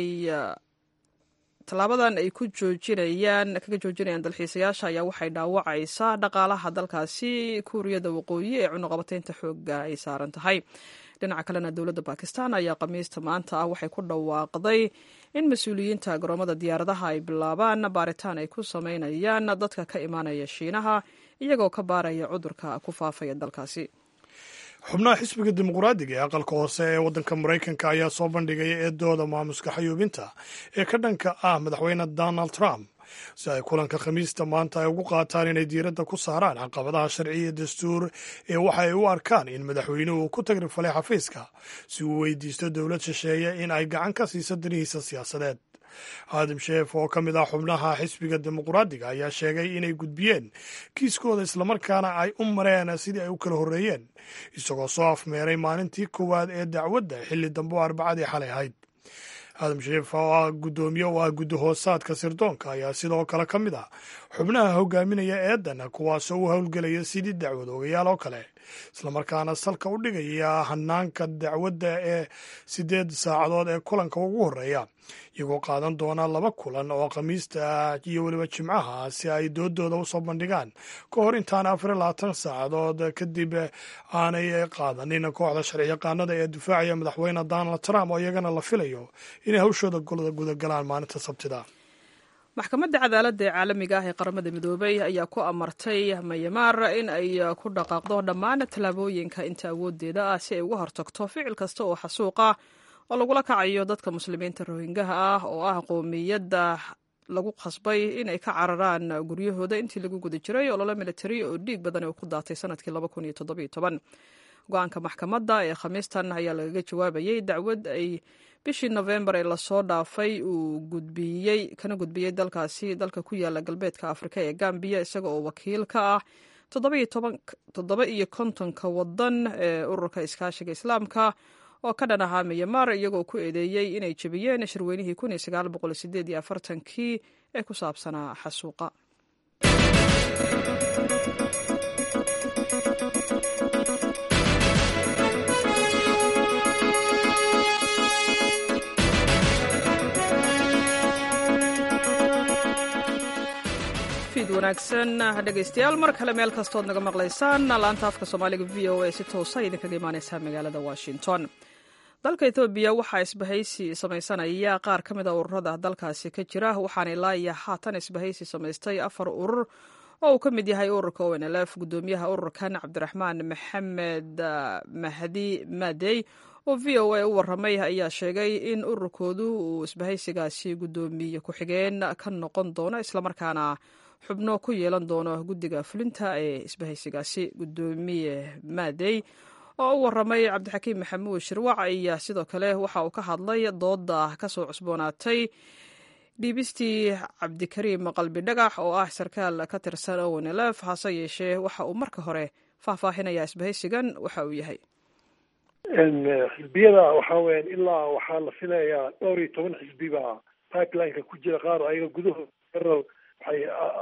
A: tallaabadan ay ku joojinayaan kaga joojinayaan dalxiisayaasha ayaa waxay dhaawacaysaa dhaqaalaha dalkaasi kuuriyada waqooyi ee cunuqabataynta xooga ay saaran tahay dhinaca kalena dowladda bakistan ayaa khamiista maanta ah waxay ku dhawaaqday in mas-uuliyiinta garoomada diyaaradaha ay bilaabaan baaritaan ay ku sameynayaan dadka ka imaanaya shiinaha iyagoo ka baaraya cudurka ku faafaya dalkaasi
B: xubnaha xisbiga dimuqraadiga ee aqalka hoose ee waddanka maraykanka ayaa soo bandhigaya eedooda maamuska xayuubinta ee ka dhanka ah madaxweyne donald trump si ay kulanka khamiista maanta ay ugu qaataan inay diiradda ku saaraan caqabadaha sharci iyo dastuur ee waxa ay u arkaan in madaxweynuhu ku tagrifalay xafiiska si uu weydiisto dowlad shisheeye in ay gacan ka siiso danihiisa siyaasadeed aadim sheef oo ka mid ah xubnaha xisbiga dimuqraadiga ayaa sheegay inay gudbiyeen kiiskooda islamarkaana ay u mareen sidii ay u kala horreeyeen isagoo soo afmeeray maalintii koowaad ee dacwadda xilli dambe oo arbacadii xalay ahayd aadam sheef oo ah guddoomiye oo ah guddahoosaadka sirdoonka ayaa sidoo kale ka mid ah xubnaha hogaaminaya eedan kuwaasoo u howlgelaya sidii dacwad ogayaal oo kale islamarkaana salka u dhigaya hanaanka dacwadda ee siddeed saacadood ee kulanka ugu horreeya iyagoo qaadan doona laba kulan oo khamiista iyo weliba jimcaha si ay doodooda usoo bandhigaan ka hor intaana afar iyo labaatan saacadood kadib aanay qaadanin kooxda sharci yaqaanada ee difaacaya madaxweyne donald trump oo iyagana la filayo inay hawshooda gudagalaan maalinta sabtida
A: maxkamadda cadaaladda ee caalamiga ah ee qaramada midoobay ayaa ku amartay mayamaar in ay ku dhaqaaqdo dhammaan tallaabooyinka inta awoodeeda ah si ay uga hortagto ficil kasta oo xasuuqa oo lagula kacayo dadka muslimiinta rohingaha ah oo ah qoomiyadda lagu khasbay inay ka cararaan guryahooda intii lagu guda jiray ololo militari oo dhiig badan oo ku daatay sanadkii go-aanka maxkamadda ee khamiistan ayaa lagaga jawaabayay dacwad ay bishii nofembar ee lasoo dhaafay uu gudbiyey kana gudbiyey dalkaasi dalka ku yaala galbeedka afrika ee gambiya isaga oo wakiil ka ah toddoba iyo kontonka wadan ee ururka iskaashiga islaamka oo ka dhan ahaa miyamar iyagoo ku eedeeyey inay jebiyeen shirweynihii kii ee ku saabsanaa xasuuqa wanaagsan dhegaystayaal mar kale meel kastood naga maqlaysaan laanta afka soomaaliga v o a si toosa idinkaga imaaneysaa magaalada washington dalka etoobiya waxaa isbahaysi samaysanaya qaar ka mid a ururada dalkaasi ka jira waxaana ilaa iyo haatan isbahaysi samaystay afar urur oo uu ka mid yahay ururka o n l f gudoomiyaha ururkan cabdiraxmaan maxamed mahdi madey oo v o a u waramay ayaa sheegay in ururkoodu uu isbahaysigaasi gudoomiye ku-xigeen ka noqon doono islamarkaana xubno ku yeelan doono guddiga fulinta ee isbahaysigaasi guddoomiye maadey oo u waramay cabdixakiim maxamuud shirwac ayaa sidoo kale waxa uu ka hadlay dooda kasoo cusboonaatay dhiibistii cabdikariim qalbi dhagax oo ah sarkaal ka tirsan ownlf hase yeeshee waxa uu marka hore faahfaahinayaa isbahaysigan waxa uu yahay
C: xisbiyada waxa weyan ilaa waxaa la filayaa dhowr iyo toban xisbi baa pipelineka ku jira qaar ayaga gudahooda waxay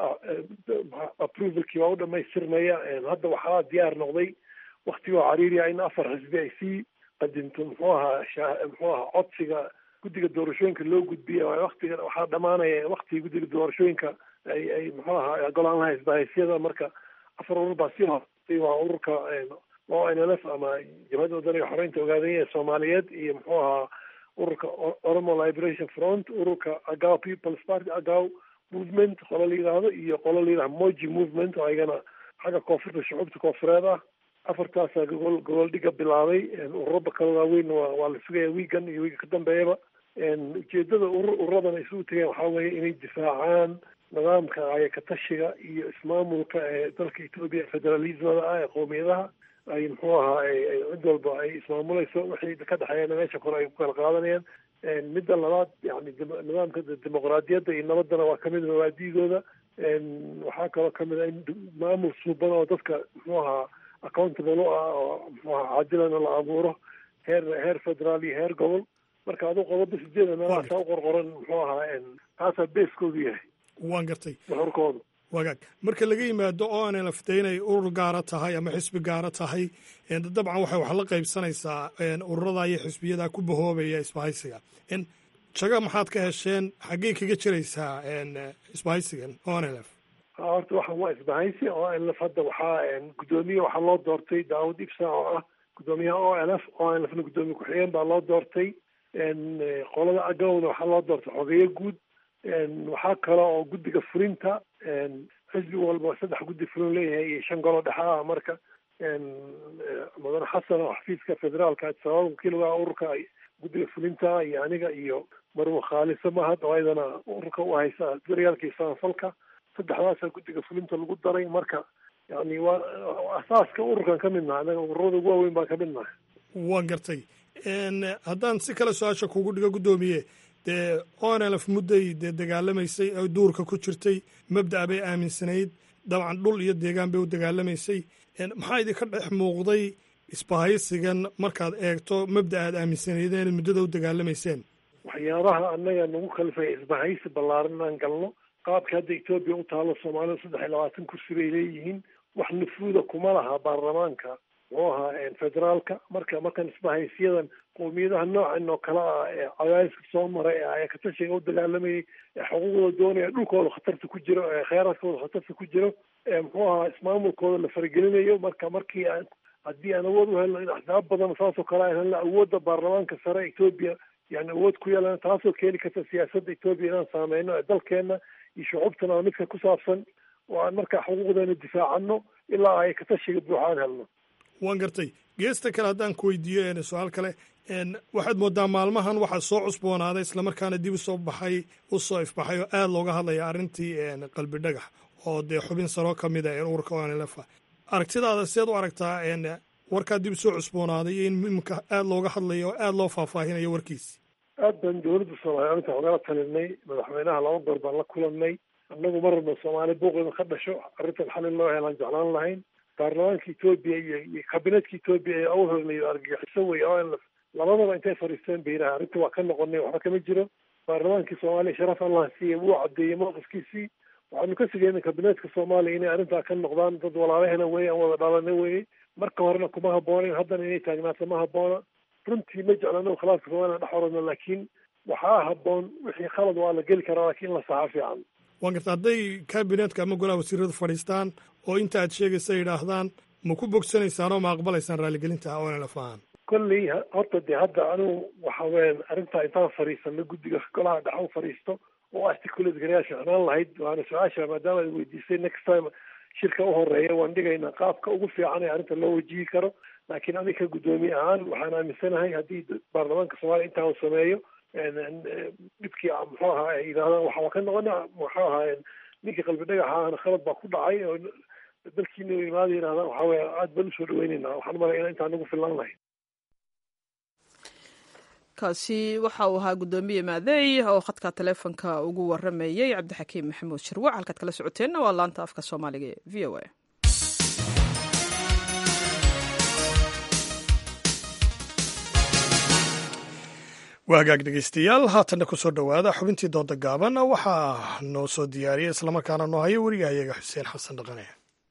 C: approvalkii waa u dhamaystirmaya hadda waxaa diyaar noqday waktigoo cariiriya in afar xisbi ay sii qadinto muxuu ahaa muxuu ahaa codsiga guddiga doorashooyinka loo gudbiya waktiga waxaa dhamaanaya waktigii guddiga doorashooyinka ay ay muxuu ahaa golaan laha isbahaysyada marka afar urur baa sii hortay waa ururka o n l f ama jabhadda wadaniga xoreynta ogaadanya soomaaliyeed iyo muxuu ahaa ururka oromo liberation front ururka agaw people's party agaw movement qolo la yidhaahdo iyo qolo la yidhahdo moji movement oo ayagana xagga koonfurta shucuubta koonfureed ah afartaasaa gogol gogol dhiga bilaabay ururada kale waaweyn waa waa la sugaya wiigan iyo wiiga ka dambeeyaba ujeedada urur ururadan isugu tegeen waxaa weeye inay difaacaan nidaamka ayakatashiga iyo ismaamulka ee dalka etoobiya federalismada ah ee qowmiyadaha ay muxuu ahaa cid walba ay ismaamulayso wixii ka dhexeeyana meesha kore ay ku kala qaadanayaan midda labaad yani nidaamka dimuqraadiyadda iyo nabaddana waa kamid mabaadi'dooda waxaa kaloo kamid a in maamul suuban oo dadka muxuu ahaa accountable u ah oo muxuu ahaa caadilana la abuuro heer heer federaal iyo heer gobol marka aduu qodoba sideeda meelahaasaa u qorqoran muxuu ahaa taasaa beeskoodu yahay
B: waan gartay
C: nuxurkoodu
B: wagaag marka laga yimaado oo aanay laftay inay urur gaara tahay ama xisbi gaara tahay dabcan waxay wax la qaybsanaysaa ururada iyo xisbiyada ku bahoobaya isbahaysiga jaga maxaad ka hesheen xaggey kaga jiraysaa isbahaysigan o n l f
C: horta waxaan waa isbahaysi o n l f hadda waxaa guddoomiye waxaa loo doortay daawud ibsa oo ah guddoomiyaha o l f o n l fna guddoomiye ku-xigeen baa loo doortay qolada agawna waxaa loo doortay xogeeye guud waxaa kale oo guddiga fulinta xisbi walba saddex guddi fulin leeyahay iyo shan golo dhexe ah marka mudane xasan oo xafiiska federaalka sabab wakiilga ururka guddiga fulinta iyo aniga iyo marwo khaalisa mahad oo ayadana ururka u haysa daryaalka iyo samafalka saddexdaasaa guddiga fulinta lagu daray marka yani waa asaaska ururkan ka mid nahay anaga ururada ugu waaweyn baan ka mid nahay
B: waan gartay haddaan si kale su-aasha kugu dhigo guddoomiye dee o n l f mudday dee dagaalamaysay oo duurka ku jirtay mabda'a bay aaminsanayd dabcan dhul iyo deegaan bay u dagaalamaysay maxaa idinka dhex muuqday isbahaysigan markaad eegto mabda aad aaminsanaydeen muddada u dagaalamayseen
C: waxyaabaha annaga nagu kalifaya isbahaysi ballaaran inaan galno qaabka hadda etoobiya u taalo soomaalida saddex iyo labaatan kursi bay leeyihiin wax nufuuda kuma laha baarlamaanka muxuu ahaa federaalka marka markan isbahaysiyadan qowmiyadaha noocan oo kale ah ee cadaadiska soo maray ee ayakatashiga u dagaalamayay ee xuquuqdooda doonaya dhulkooda khatarta ku jiro ee kheyraadkooda khatarta ku jiro ee muxuu ahaa ismaamulkooda la faragelinayo marka markii aan haddii aan awood u helno in axsaab badan saasoo kale aan helno awoodda baarlamaanka sare etoobiya yani awood ku yeelana taasoo keeni karta siyaasadda etoobiya inaan saameyno ee dalkeena iyo shucuubtana waa midka ku saabsan oo aan markaa xuquuqdeena difaacano ilaa ay katashiga buuxa aan helno
B: waan gartay geesta kale haddaan ku weydiiyo su-aal kale waxaad moodaa maalmahan waxaa soo cusboonaaday islamarkaana dib usoo baxay usoo ifbaxay oo aada looga hadlaya arrintii qalbi dhagax oo dee xubin saroo ka mid a ururka onlfa aragtidaada seed u aragtaa warkaa dib usoo cusboonaaday iyo in imika aada looga hadlayo oo aada loo faahfaahinayo warkiisi
C: aad baan dowladda soomaaliya arrinta ogala talinay madaxweynaha laba goor baan la kulanay annagu mar rabna soomaali buuqeeda ka dhasho arrintan xalin loo helaan jeclaan lahayn baarlamaanka etoobiya iyo iyo kabinetka etoobiya ee awhornayo argagixiso wey o n labadaba intay fadhiisteen bay yidhaha arrinta waa ka noqonay waxba kama jiro baarlamaankii soomaaliya sharaf allah siiya wuu caddeeyey mowqifkiisii waxaanu ka sigeyna kabineetka soomaaliya inay arrintaa ka noqdaan dad walaalahena weye aan wada dhalana weye marka horena kuma habboonayn haddana inay taagnaato ma habboona runtii ma jeclano khilaafka soomaaliya dhex oradno laakiin waxaa habboon wixii khalad waa la geli karaa laakiin in la saxa fiican
B: waan garta hadday kabinetka ama golaha wasiiradu fadhiistaan oo inta aad sheegaysa yidhaahdaan ma ku bogsanaysaan oo ma aqbalaysaan raaligelinta onlf ahaan
C: kolley horta dee hadda anigu waxa weyan arrintaa intaan fadhiisano guddiga golaha dhex u fadhiisto oo articulate garayaa ficnaan lahayd waana su-aasha maadaama ay weydiisay next time shirka u horeeya waan dhigaynaa qaabka ugu fiican ee arrinta loo wajihi karo laakiin adiga guddoomiye ahaan waxaan aaminsanahay haddii baarlamaanka soomaaliya intaa uu sameeyo dhibkii muxuu ahaa ay yidhahdaan waxa waa ka noqona muxuu ahaa ninkii qalbi dhagaxaana khalad baa ku dhacay oo dalkiina imaada yidhahdaan waxaa weye aad baan usoo dhaweyneynaa waxaan malaya ina intaan nagu filan lahayn
A: kaasi waxa uu ahaa guddoomiye maadeey oo khadka taleefonka ugu waramayey cabdixakiim maxamuud shirwac halkaad kala socoteenna waa laanta afka soomaaliga ee v o a
B: waa hagaag dhegeystayaal haatanna ku soo dhowaada xubintii dooda gaaban waxaa noo soo diyaariyay islamarkaana noo haya werigahayaga xuseen xasan dhaqane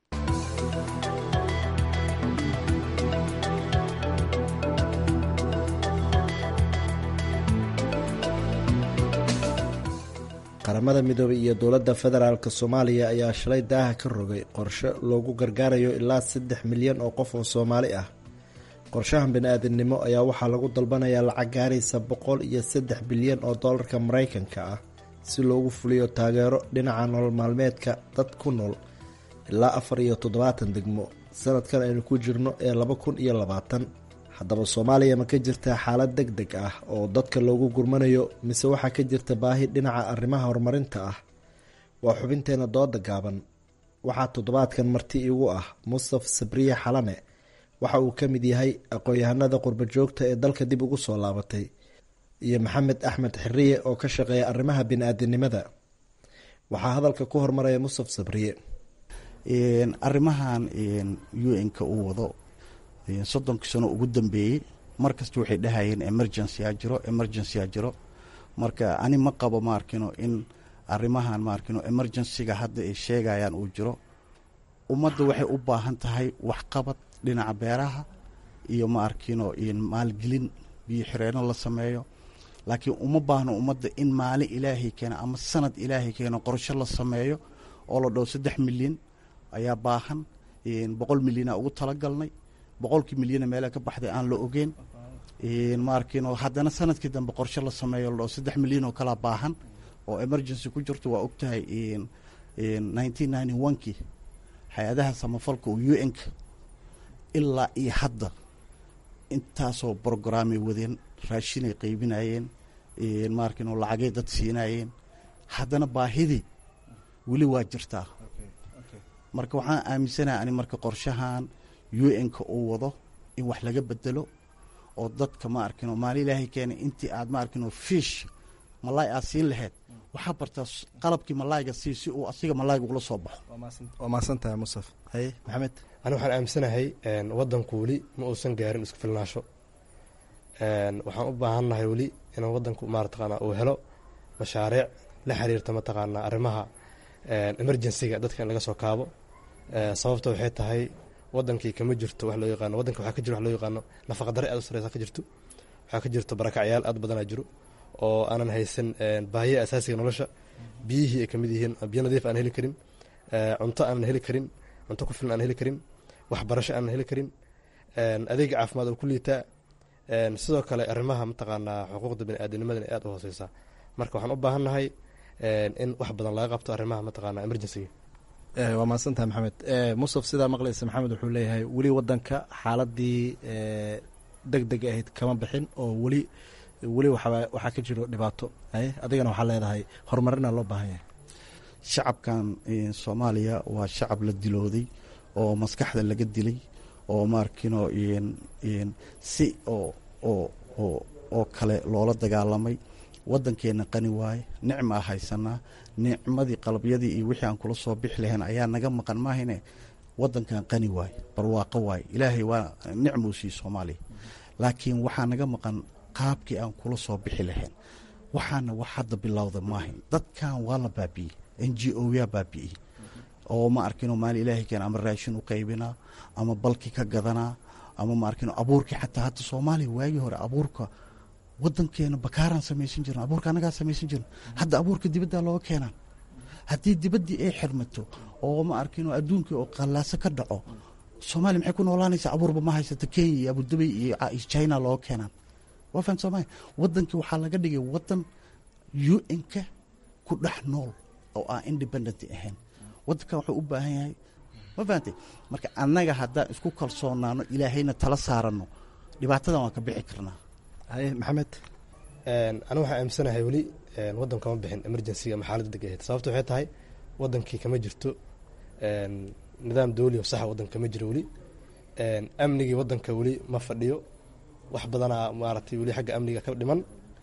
L: qaramada midoobay iyo dowladda federaalk soomaaliya ayaa shalay daaha ka rogay qorshe loogu gargaarayo ilaa saddex milyan oo qof oo soomaali ah qorshahan bani-aadamnimo ayaa waxaa lagu dalbanayaa lacag gaaraysa boqol iyo saddex bilyan oo doolarka maraykanka ah si loogu fuliyo taageero dhinaca nolol maalmeedka dad ku nool ilaa afar iyo toddobaatan degmo sanadkan aynu ku jirno ee laba kun iyo labaatan haddaba soomaaliya ma ka jirtaa xaalad deg deg ah oo dadka loogu gurmanayo mise waxaa ka jirta baahi dhinaca arrimaha horumarinta ah waa xubinteena dooda gaaban waxaa toddobaadkan marti igu ah mustaf sabriye xalane waxa uu ka mid yahay aqoon-yahanada qurba joogta ee dalka dib ugu soo laabatay iyo maxamed axmed xiriye oo ka shaqeeya arrimaha bini-aadinimada waxaa hadalka ku hormaraya mustaf sabriye
M: arrimahan un-ka uu wado soddonkii sano ugu dambeeyey markasta waxay dhahayeen emergency a jiro emergency a jiro marka ani ma qabo maarkino in arrimahan maarkino emergencyga hadda ay sheegayaan uu jiro ummadda waxay u baahan tahay waxqabad dhinaca beeraha iyo maarkino maalgelin biyo xireenno la sameeyo laakiin uma baahno ummadda in maalin ilaahay keeno ama sanad ilaahay keeno qorsho la sameeyo oo la dhow saddex milyan ayaa baahan boqol milyana ugu talagalnay boqolkii milyana meela ka baxday aan la ogeen maarkino haddana sanadkii dambe qorshe la sameeyo la dhow saddex milyan oo kalaa baahan oo emergency ku jirto waa ogtahay nineteen ninety one-kii hay-adaha samafalka oo u n-ka ilaa iyo hadda intaasoo brograamay wadeen raashinay qaybinayeen maarkino lacagay dad siinayeen haddana baahidii weli waa jirtaa marka waxaan aaminsanaha ani marka qorshahan u n-ka uu wado in wax laga bedelo oo dadka ma arkino maali ilaahay keenay intii aad ma arkino fiish malaay aad siin lahayd waxaa bartaa qalabkii malaayga sii si uu asiga malaayga ugula soo baxo
L: waa mahadsantahay musaf haye maxamed
N: ani waxaan aaminsanahay wadanku weli ma uusan gaarin isku filnaasho waxaan u baahannahay weli inuu wadanku maarataqaana uu helo mashaariic la xiriirta mataqaanaa arrimaha emergencyga dadka in laga soo kaabo sababta waxay tahay wadankii kama jirto wax loo yaqaano wadanka waxaa ka jiro wax loo yaqaano nafaqadare aad u sareysa ka jirto waxaa ka jirto barakacyaal aad badanaa jiro oo aanan haysan baahiya asaasiga nolosha biyihii ay kamid yihiin biyo nadiif aan heli karin cunto aanan heli karin cunto ku filan aan heli karin waxbarasho aanan heli karin adeega caafimaad oo ku liitaa sidoo kale arrimaha mataqaanaa xuquuqda baniaadamnimadana aad u hooseysa marka waxaan u baahannahay in wax badan laga qabto arrimaha mataqaana emergencyga
L: waa mahadsantahay maxamed musaf sidaa maqlaysa maxamed wuxuu leeyahay weli wadanka xaaladii deg deg ahayd kama bixin oo weli weli waxaa ka jiro dhibaato adigana waxaa leedahay horumarina loo baahan yahay
M: shacabkan soomaaliya waa shacab la dilooday oo maskaxda laga dilay oo maarkino si oo oo oo oo kale loola dagaalamay wadankeena qani waaye nicmaa haysanaa nicmadii qalabyadii iyo wixii aan kula soo bixi lahayn ayaa naga maqan maahine wadankan qani waaye barwaaqo waaye ilaahay waa nicmuu sii soomaaliya laakiin waxaa naga maqan qaabkii aan kula soo bixi lahayn waxaana wax hadda bilowda maahayn dadkan waa la baabi'iyey n g o yaa baabi'iyey oo ma arkino maali ilaahay keen ama raashin u qaybinaa ama balki ka gadanaa ama ma arkino abuurkii xataa hadda soomaaliya waagii hore abuurka wadankeena bakaaraan samaysan jirna abuurka annagaa samaysan jirna hadda abuurka dibaddaa looga keenaa haddii dibaddii ay xirmato oo ma arkino adduunkii oo qallaaso ka dhaco soomaaliya maxay ku noolaanaysaa abuurba ma haysata kenya iyo abudabay iyo china looga keenaan waa fahan soomaalia wadankii waxaa laga dhigay wadan u n-ka ku dhex nool oo aan independent ahayn wadankan wuxuu u baahan yahay ma fahantay marka annaga haddaan isku kalsoonaano ilaahayna tala saaranno dhibaatadan waan ka bixi karnaa
L: haye maxamed
N: ani waxaa aaminsanahay weli wadan kama bixin emergencyga ama xaaladda deg ahayd sababta waxay tahay wadankii kama jirto nidaam dawli oo saxa wadanka kama jiro weli amnigii wadanka weli ma fadhiyo wax badanaa maaragtay weli xagga amniga ka dhiman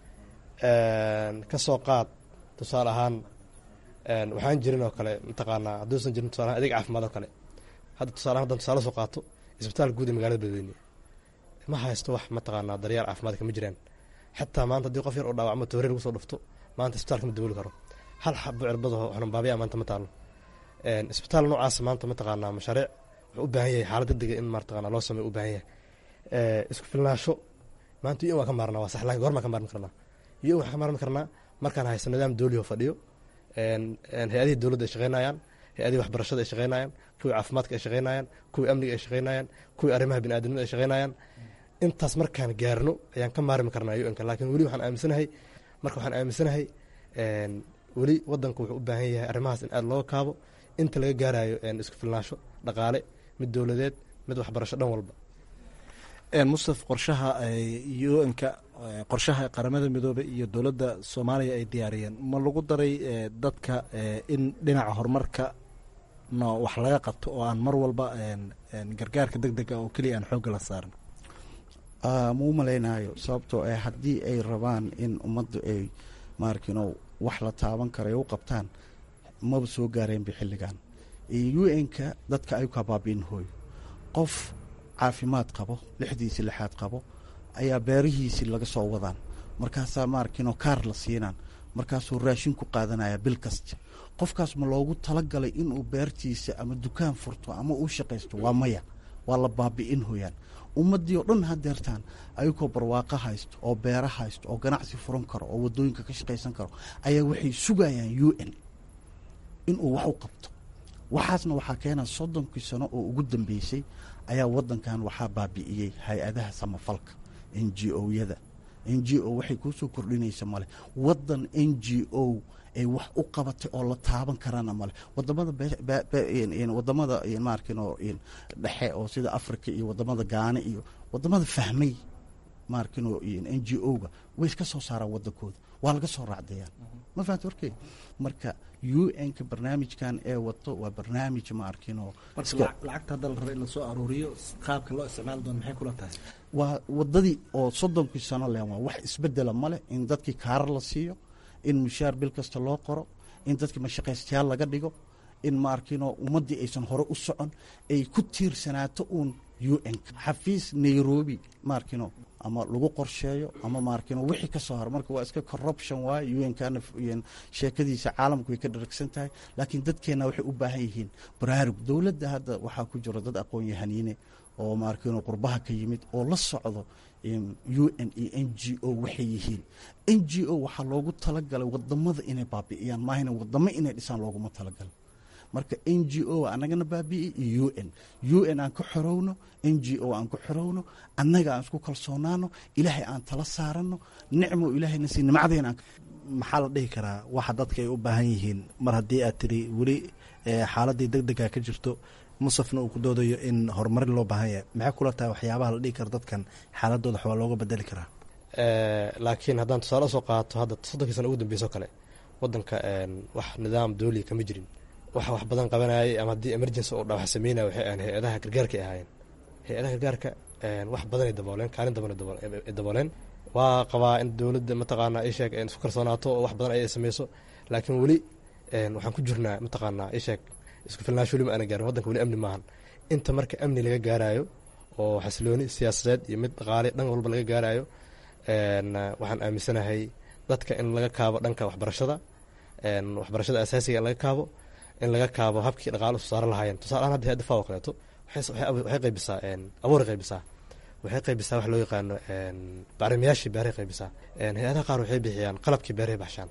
N: kasoo qaad tusaale ahaan waxaan jirin oo kale mataqaanaa hadduusan jirin tusaale ahaan adeeg caafimaad oo kale hadda tusaale ahaan haddaan tusaale soo qaato isbitaalka guud ee magaalada beledweyne ma haysto wax mataqaanaa daryaal caafimaad kama jiraan xataa maanta haddii qof yar oo dhaawacmo toore lagu soo dhufto maanta isbitaalka ma dabooli karo hal xabo cirbadaho xanuunbaabiya maanta ma taalo isbitaal noocaas maanta mataqaanaa mashaariic wuxuu u baahan yahay xaalad degdega in mataqaanaa loo sameeyo u baahan yahay isku filnaasho maanta un waa ka maarnaa waa sax laakiin goormaa ka maarmi karnaa un waxaan ka maarmi karnaa markaan haysto nidaam dawli oo fadhiyo hay-adihii dowladda ay shaqeynayaan hay-adihii waxbarashada ay shaqeynayaan kuwii caafimaadka ay shaqeynayaan kuwii amniga ay shaqeynayaan kuwii arrimaha biniaadamnimada ay shaqeynayaan intaas markaan gaarno ayaan ka maarmi karnaa un-ka laakiin weli waxaan aaminsanahay marka waxaan aaminsanahay weli wadanku wuxuu u baahan yahay arrimahaas in aada looga kaabo inta laga gaarayo isku filnaasho dhaqaale mid dowladeed mid waxbarasho dhan walba
L: mustaf qorshaha un-ka qorshaha qaramada midoobey iyo dowladda soomaaliya ay diyaariyeen ma lagu daray dadka in dhinaca horumarka no wax laga qabto oo aan mar walba gargaarka deg dega oo keliya aan xoogga la saarin
M: ma u malaynayo sababtoo ah haddii ay rabaan in ummaddu ay maarkino wax la taaban karo ay u qabtaan maba soo gaareenba xilligan un-ka dadka ay ka baabiin hooyo qof caafimaad qabo lixdiisi lixaad qabo ayaa beerihiisii laga soo wadaan markaasaa maarkino kaar la siinaan markaasuu raashin ku qaadanaya bil kasta qofkaas ma loogu talagalay inuu beertiisa ama dukaan furto ama uu shaqaysto waa maya waa la baabi'in hoyaan ummaddii oo dhan hadeertaan ayagoo barwaaqo haysto oo beero haysto oo ganacsi furan karo oo waddooyinka ka shaqaysan karo ayaa waxay sugayaan u n inuu wax u qabto waxaasna waxaa keena soddonkii sano oo ugu dambeysay ayaa waddankan waxaa baabi'iyey hay-adaha samafalka n g o-yada n g o waxay kuu soo kordhinaysa male waddan n g o ay wax u qabatay oo la taaban karana male wadamada wadamada maarkino dhexe oo sida africa iyo wadamada gaane iyo wadamada fahmay maarkino n g o-ga way iska soo saaraan wadankooda waa laga soo raacdayaan ma fahamta warkey marka u n-ka barnaamijkan ee wato waa barnaamij maarkino
L: lacagta hadda la raba in lasoo aruuriyo qaabka loo isticmaali doono maxay kula tahay
M: waa wadadii oo soddonkii sano len waa wax isbedela male in dadkii kaarar la siiyo in mushaar bil kasta loo qoro in dadkii mashaqaystayaal laga dhigo in maarkino ummaddii aysan hore u socon ay ku tiirsanaato uun u n xafiis nairobi maarkino ama lagu qorsheeyo ama maarkino wixii ka soo haro marka waa iska corruption waaye u n kana sheekadiisa caalamku way ka dharagsan tahay laakiin dadkeenna waxay u baahan yihiin baraarug dowladda hadda waxaa ku jiro dad aqoon yahaniine oo maarkino qurbaha ka yimid oo la socdo u n iyo n g o waxay yihiin n g o waxaa loogu talagalay wadamada inay baabi'iyaan maahina wadamo inay dhisaan looguma talagalay marka n g o anagana baabi'i iyo u n u n aan ka xorowno n g o aan ku xorowno annaga aan isku kalsoonaano ilaahay aan tala saarano nicmo ilaahayna si nimcadeen aan
L: maxaa la dhihi karaa waxa dadka ay u baahan yihiin mar haddii aad tiri weli xaaladii deg dega ka jirto musafna uu ku doodayo in horumarin loo baahan yahay maxay kula tahay waxyaabaha la dhihi karo dadkan xaaladooda waxbaa looga bedeli karaa
N: laakiin haddaan tusaale usoo qaato hadda soddonkii sana ugu dambeyso kale wadanka wax nidaam dooliya kama jirin waxa wax badan qabanayay ama haddii emergency oo dhawax sameynaya waxay ahayn hay-adaha gargaarka ay ahaayeen hay-adaha gargaarka wax badanay dabooleen kaalin badan ay dabooleen waa qabaa in dowladda mataqaanaa isheeg isku kalsoonaato oo wax badan ay sameyso laakiin weli waxaan ku jirnaa mataqaanaa isheeg isku filnaansho weli ma aana gaarin waddanka weli amni maahan inta marka amni laga gaarayo oo xasilooni siyaasadeed iyo mid dhaqaale dhan walba laga gaarayo waxaan aaminsanahay dadka in laga kaabo dhanka waxbarashada waxbarashada asaasiga in laga kaabo in laga kaabo habkii dhaqaale soo saaro lahaayeen tusaalahaan hadda hay-adda faw oo kaleeto waxay qaybisaa abuuray qaybisaa waxay qaybisaa wax loo yaqaano bacrimayaashii beeray qaybisaa hay-adaha qaar waxay bixiyaan qalabkii beeray baxshaan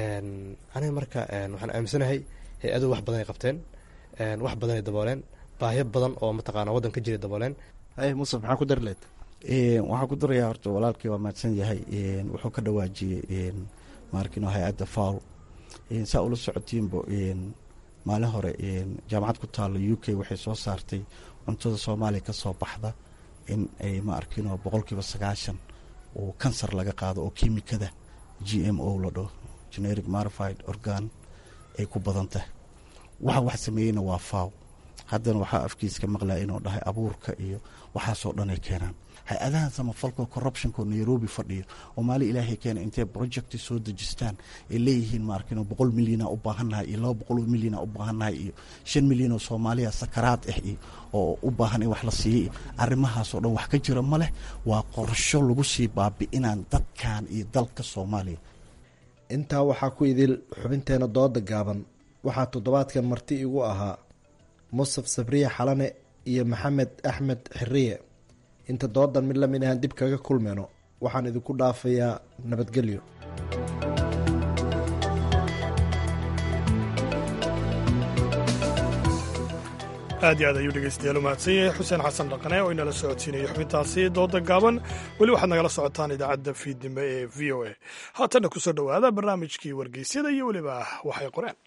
N: aniga marka waxaan aaminsanahay hay-aduhu wax badan ay qabteen wax badan ay dabooleen baahyo badan oo mataqaana waddan ka jiray dabooleen
L: musaf maxaa ku dari leed
M: waxaan ku darayaa horta walaalkii waa mahadsan yahay wuxuu ka dhawaajiyey maarkino hay-adda fawl saa ula socotiinbo maalin hore jaamacad ku taalo u k waxay soo saartay cuntada soomaaliya ka soo baxda in ay ma arkino boqolkiiba sagaashan oo kansar laga qaado oo kimikada g m o la dhaho generic marified organ ay ku badan tahay waxa wax sameeyeyna waa faaw haddana waxaa afkiiska maqlaya inuu dhahay abuurka iyo waxaasoo dhan ay keenaan hay-adahan samafalka corruptionko nairobi fadhiyo oo maali ilaahay keena intay projecti soo dejistaan ay leeyihiin maarkin boqol milyana u baahannahay iyo laba boqol milyana u baahannahay iyo shan milyan oo soomaaliya sakaraad ah iyo oo u baahan in wax la siiyo iyo arrimahaasoo dhan wax ka jira ma leh waa qorsho lagu sii baabi'inaan dadkan iyo dalka soomaaliya
L: intaa waxaa ku idil xubinteena dooda gaaban waxaa toddobaadkan marti igu ahaa musaf sabriye xalane iyo maxamed axmed xiriye inta doodan mid lamid ahaan dib kaga kulmeyno waxaan idinku dhaafayaa nabadgelyo
B: aad iyo aad ayuu dhegeystayaal u mahadsan yahay xuseen xasan dhaqane oo inala socodsiinaya xubintaasi dooda gaaban weli waxaad nagala socotaan idaacadda fiidnimo ee v o a haatanna kusoo dhowaada barnaamijkii wargeysyada iyo weliba waxay qoreen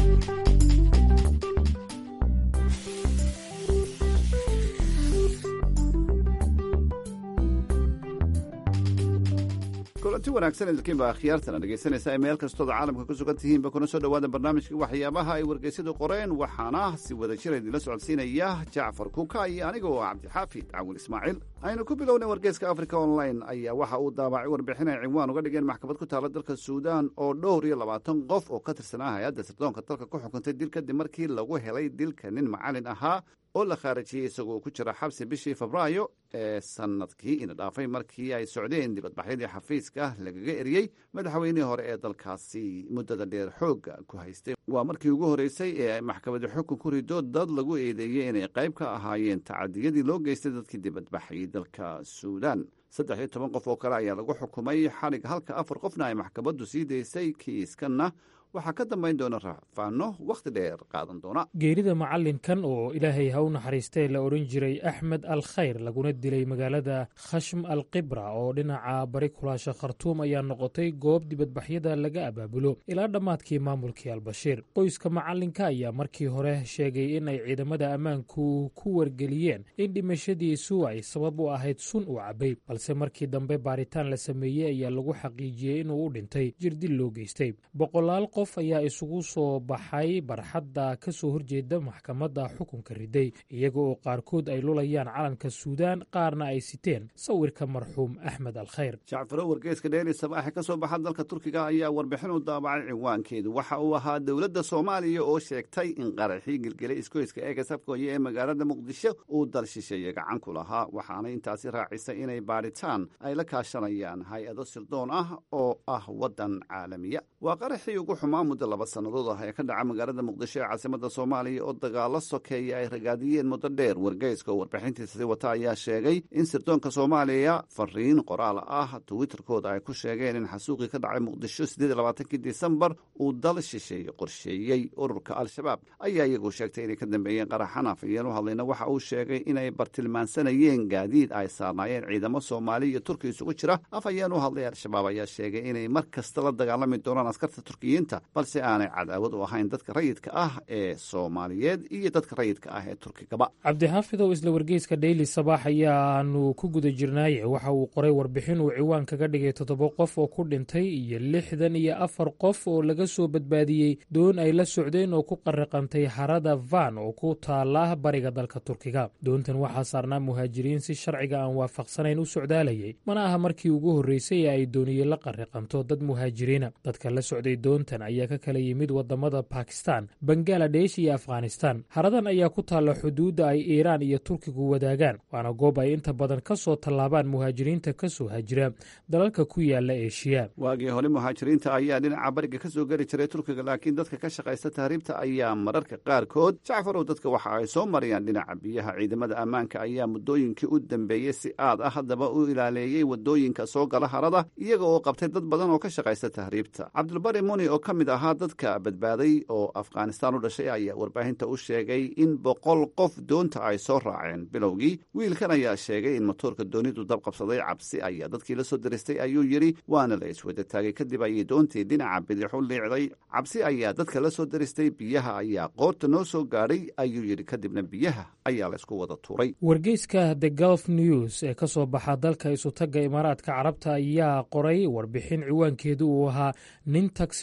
O: kulanti wanaagsan idinkiinba akhyaartana dhegaysanaysa meel kastooda caalamka ku sugan tihiinba kuna soo dhowaada barnaamijka waxyaabaha ay wargeysyadu qoreen waxaana si wada jira idinla socodsiinaya jacfar kuka iyo aniga oo cabdixaafid cawil ismaaciil aynu ku bilownay wargeyska africa online ayaa waxa uu daabacay warbixin ay cinwaan uga dhigeen maxkamad ku taala dalka suudaan oo dhowr iyo labaatan qof oo ka tirsanaa hay-adda sirdoonka dalka ku xukuntay dil kadib markii lagu helay dilka nin macalin ahaa oo la khaarijiyey isagoo ku jira xabsi bishii febraayo ee sanadkii ina dhaafay markii ay socdeen dibadbaxyadii xafiiska lagaga eriyey madaxweynihii hore ee dalkaasi muddada dheer xoogga ku haystay waa markii ugu horreysay ee ay maxkamadi xukun ku rido dad lagu eedeeyey inay qayb ka ahaayeen tacadiyadii loo geystay dadkii dibadbaxayay dalka suudaan saddex iyo toban qof oo kale ayaa lagu xukumay xalig halka afar qofna ay maxkamaddu sii daysay kiiskanna waxaa ka dambayn doona raafaano wakhti dheer qaadan doona
P: geerida macallinkan oo ilaahay ha u naxariistee la odhan jiray axmed al khayr laguna dilay magaalada khashm al kibra oo dhinaca bari kulaasha khartuum ayaa noqotay goob dibadbaxyada laga abaabulo ilaa dhammaadkii maamulkii albashiir qoyska macallinka ayaa markii hore sheegay in ay ciidamada ammaanku ku wargeliyeen in dhimashadiisu ay sabab u ahayd sun uu cabbay balse markii dambe baaritaan la sameeyey ayaa lagu xaqiijiyey inuu u dhintay jirdil loo geystay qof ayaa isugu soo baxay barxadda ka soo horjeeda maxkamadda xukunka riday iyaga oo qaarkood ay lulayaan calanka suudaan qaarna ay siteen sawirka marxuum axmed al khayr
O: jacfaro wargeyska dheeli sabaaxe ka soo baxa dalka turkiga ayaa warbixin u daabacay cinwaankeedu waxa uu ahaa dowladda soomaaliya oo sheegtay in qaraxii gelgelay iskoyska eega safkooya ee magaalada muqdisho uu dal shisheeye gacan ku lahaa waxaana intaasi raacisay inay baadhitaan ay la kaashanayaan hay-ado sirdoon ah oo ah waddan caalamiya waa qaraxii ugu xumaa muddo laba sannadood ah ee ka dhaca magaalada muqdisho ee caasimada soomaaliya oo dagaalo sokeeya ay ragaadiyeen muddo dheer wargeyska oo warbixintiisasi wata ayaa sheegay in sirdoonka soomaaliya fariin qoraal ah twitterkooda ay ku sheegeen in xasuuqii ka dhacay muqdisho siddeed labaatankii disembar uu dal shisheeye qorsheeyey ururka al-shabaab ayaa iyagu sheegtay inay ka dambeeyeen qaraxan afayeen u hadlayna waxa uu sheegay inay bartilmaansanayeen gaadiid ay saarnaayeen ciidamo soomaali iyo turki isugu jira afhayeen u hadlay al-shabaab ayaa sheegay inay mar kasta la dagaalami doonaan askarta turkiyiinta balse aanay cadaawad u ahayn dadka rayidka ah ee soomaaliyeed iyo dadka rayidka ah ee turkigaba
P: cabdixaafidow isla wargeyska dheyli sabaax ayaanu ku guda jirnaaye waxa uu qoray warbixin uu ciwaan kaga dhigay toddoba qof oo ku dhintay iyo lixdan iyo afar qof oo laga soo badbaadiyey doon ay la socdeen oo ku qariqantay harada van oo ku taala bariga dalka turkiga doontan waxaa saarnaa muhaajiriin si sharciga aan waafaqsanayn u socdaalayay mana aha markii ugu horreysay ee ay dooniye la qariqanto dad muhaajiriina dadka la socday doontan ayaa ka kala yimid wadamada bakistan bangaladesh iyo afghanistan haradan ayaa ku taalla xuduudda ay iiraan iyo turkigu wadaagaan waana goob ay inta badan ka soo tallaabaan muhaajiriinta ka soo hajira dalalka ku yaala eeshiya
O: waagii hore muhaajiriinta ayaa dhinaca bariga ka soo geli jiray turkiga laakiin dadka ka shaqaysta tahriibta ayaa mararka qaarkood jacfarow dadka waxa ay soo marayaan dhinaca biyaha ciidamada ammaanka ayaa muddooyinkii u dambeeyey si aad ah haddaba u ilaaleeyey wadooyinka soo gala harada iyaga oo qabtay dad badan oo ka shaqaysta tahriibta cabdulbari muni oo ka mid ahaa dadka badbaaday oo afghanistaan u dhashay ayaa warbaahinta u sheegay in boqol qof doonta ay soo raaceen bilowgii wiilkan ayaa sheegay in motoorka doonidu dab qabsaday cabsi ayaa dadkii la soo diristay ayuu yidhi waana la iswada taagay kadib ayay doontii dhinaca bidix u liicday cabsi ayaa dadka la soo diristay biyaha ayaa qoorta noo soo gaadhay ayuu yidhi kadibna biyaha ayaa la isku wada tuuray
P: wargeyska the golf news ee ka soo baxa dalka isutagga imaaraadka carabta ayaa qoray warbixin ciwaankeedu uu ahaa nin tagsi wada ah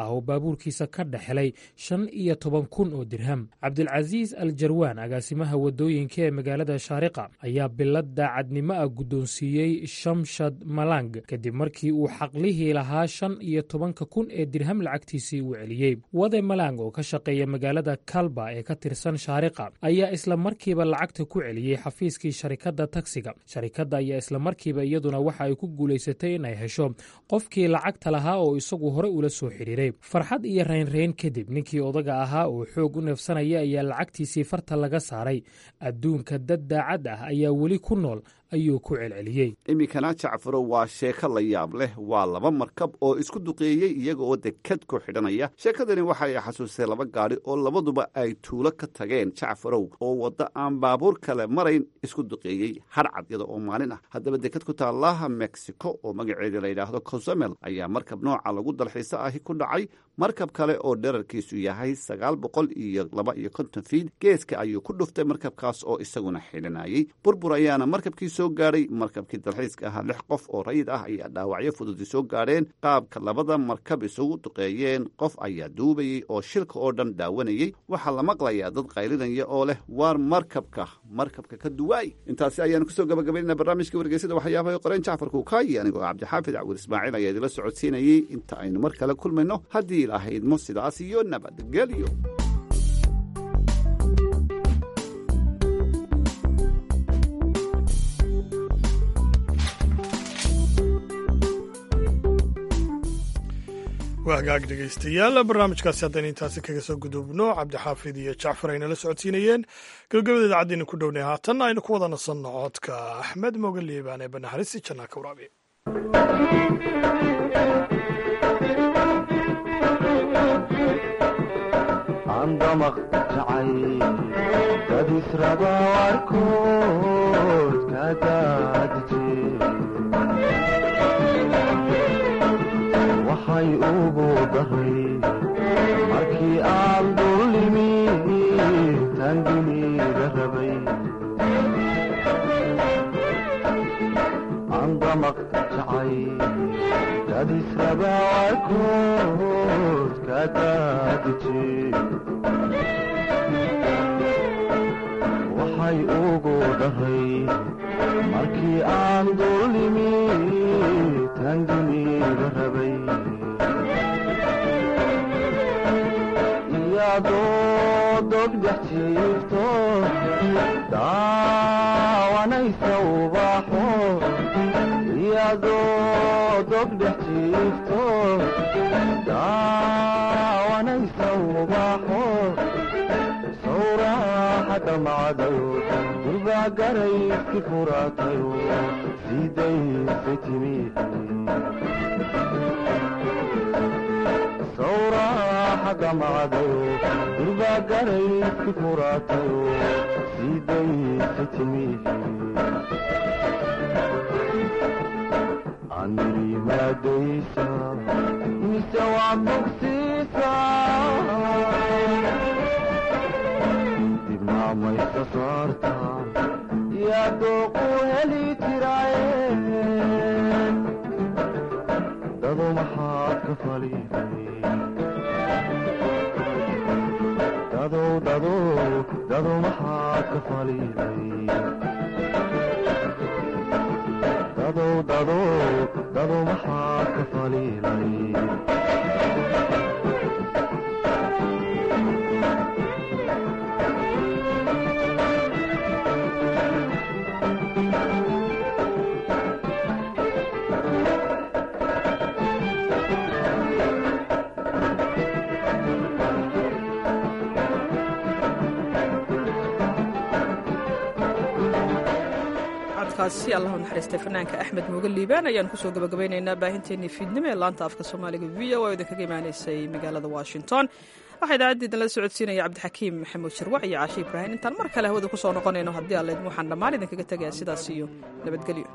P: ah oo baabuurkiisa ka dhexelay shan iyo toban kun oo dirham cabdilcasiis al jarwaan agaasimaha waddooyinka ee magaalada shaariqa ayaa bilad daacadnimo ah guddoonsiiyey shamshad malang kadib markii uu xaqlihii lahaa shan iyo tobanka kun ee dirham lacagtiisii uu celiyey wade malang oo ka shaqeeya magaalada kalba ee ka tirsan shaariqa ayaa isla markiiba lacagta ku celiyey xafiiskii sharikadda tagsiga sharikadda ayaa isla markiiba iyaduna waxa ay ku guulaysatay inay hesho qofkii lacagta lahaa oo isagu hore ula soo xidhiiray farxad iyo raynrayn kadib ninkii odaga ahaa oo xoog u neefsanaya ayaa lacagtiisii farta laga saaray adduunka dad daacad ah ayaa weli ku nool ayuu ku celceliyey
O: iminkana jacfaro waa sheeko la yaab leh waa laba markab oo isku duqeeyey iyaga oo dekad ku xidhanaya sheekadani waxa ay xasuustay laba gaadhi oo labaduba ay tuulo ka tageen jacfarow oo waddo aan baabuur kale marayn isku duqeeyey hadhcad iyada oo maalin ah haddaba dekad ku taallaha mexico oo magaceeda la yidhaahdo cozamel ayaa markab nooca lagu dalxiiso ahi ku dhacay markab kale oo dherarkiisu yahay sagaal boqol iyo laba iyo konton fiid geeska ayuu ku dhuftay markabkaas oo isaguna xidhanayey burbur ayaana markabkii soo gaadhay markabkii dalxiiska ahaa lix qof oo rayid ah ayaa dhaawacyo fududi soo gaadheen qaabka labada markab isugu duqeeyeen qof ayaa duubayey oo shilka oo dhan daawanayey waxaa la maqlayaa dad qaylinaya oo leh waar markabka markabka ka duwaay intaasi ayaanu kusoo gabagabaynana barnaamijka wargeysada waxyaabaha qoreen jacfar kuukaayi anigoo cabdixaafid cawil ismaaciil ayaa idila socodsiinayey inta aynu mar kale kulmayno haddii ilahaydmo sidaas iyo nabadgelyo
B: waa hagaag dhegaystayaal barnaamijkaasi haddaynu intaasi kaga soo gudubno cabdixaafid iyo jacfar ayna la socodsiinayeen gabagabada idaacaddiinu ku dhownay haatanna aynu ku wada nasanno codka axmed moogaliibaan ee banaxariisi jannaa ka waraabiye
Q: andamaq jacay dad israba warkood ka daadije waxay ugu daray markii aan dullimi tan dunida rabay andamaq jacay dad israba warkood ka daadije waxay ugu dhahay markii aan dullimi tan dunida rabay iyadoo dogdhex jiifto daawanaysa ubaxo iyadoo dogdhex jiifto daawanaysa ubaxo sawraxa dhamacdayo durbagarayski furaatayo sidaysa timi sawraxa dhamacdayo durbagarayski furaatayo sidaysa timi anirimaadaysa mise waa bogsiisa dibnaamaysa saarta yaa dooqu heli jiraaye dado maxaad ka faliday dadow dadow dado maxaad ka faliday dadow dadow dado maxaad ka faliday
A: codkaasi allahu naxariistay fanaanka axmed muuge liibaan ayaan kusoo gabagabaynaynaa baahinteennii fiidnimo ee laanta afka soomaaliga v o oo idinkaga imaanaysay magaalada washington waxaa idaacadda idinla socodsiinaya cabdixakiim maxamuud sharwac iyo caashi ibraahim intaan mar kale hawada ku soo noqonayno haddii alleed waxaan dhammaan idinkaga tegayaa sidaas iyo nabadgelyo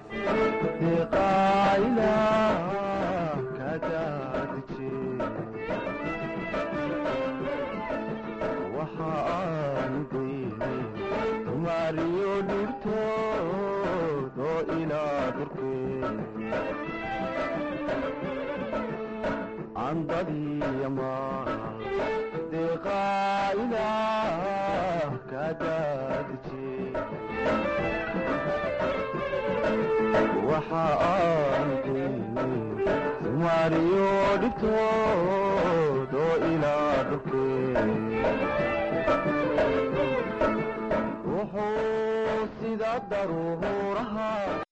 Q: mariyo dhibtood oo ilaa durkee dadiya maal deeqaa ilaah kaa daadije waxa aan kuyni sumaariyo dhibtood oo ilaa dhulkee wuxuu sida daruuraha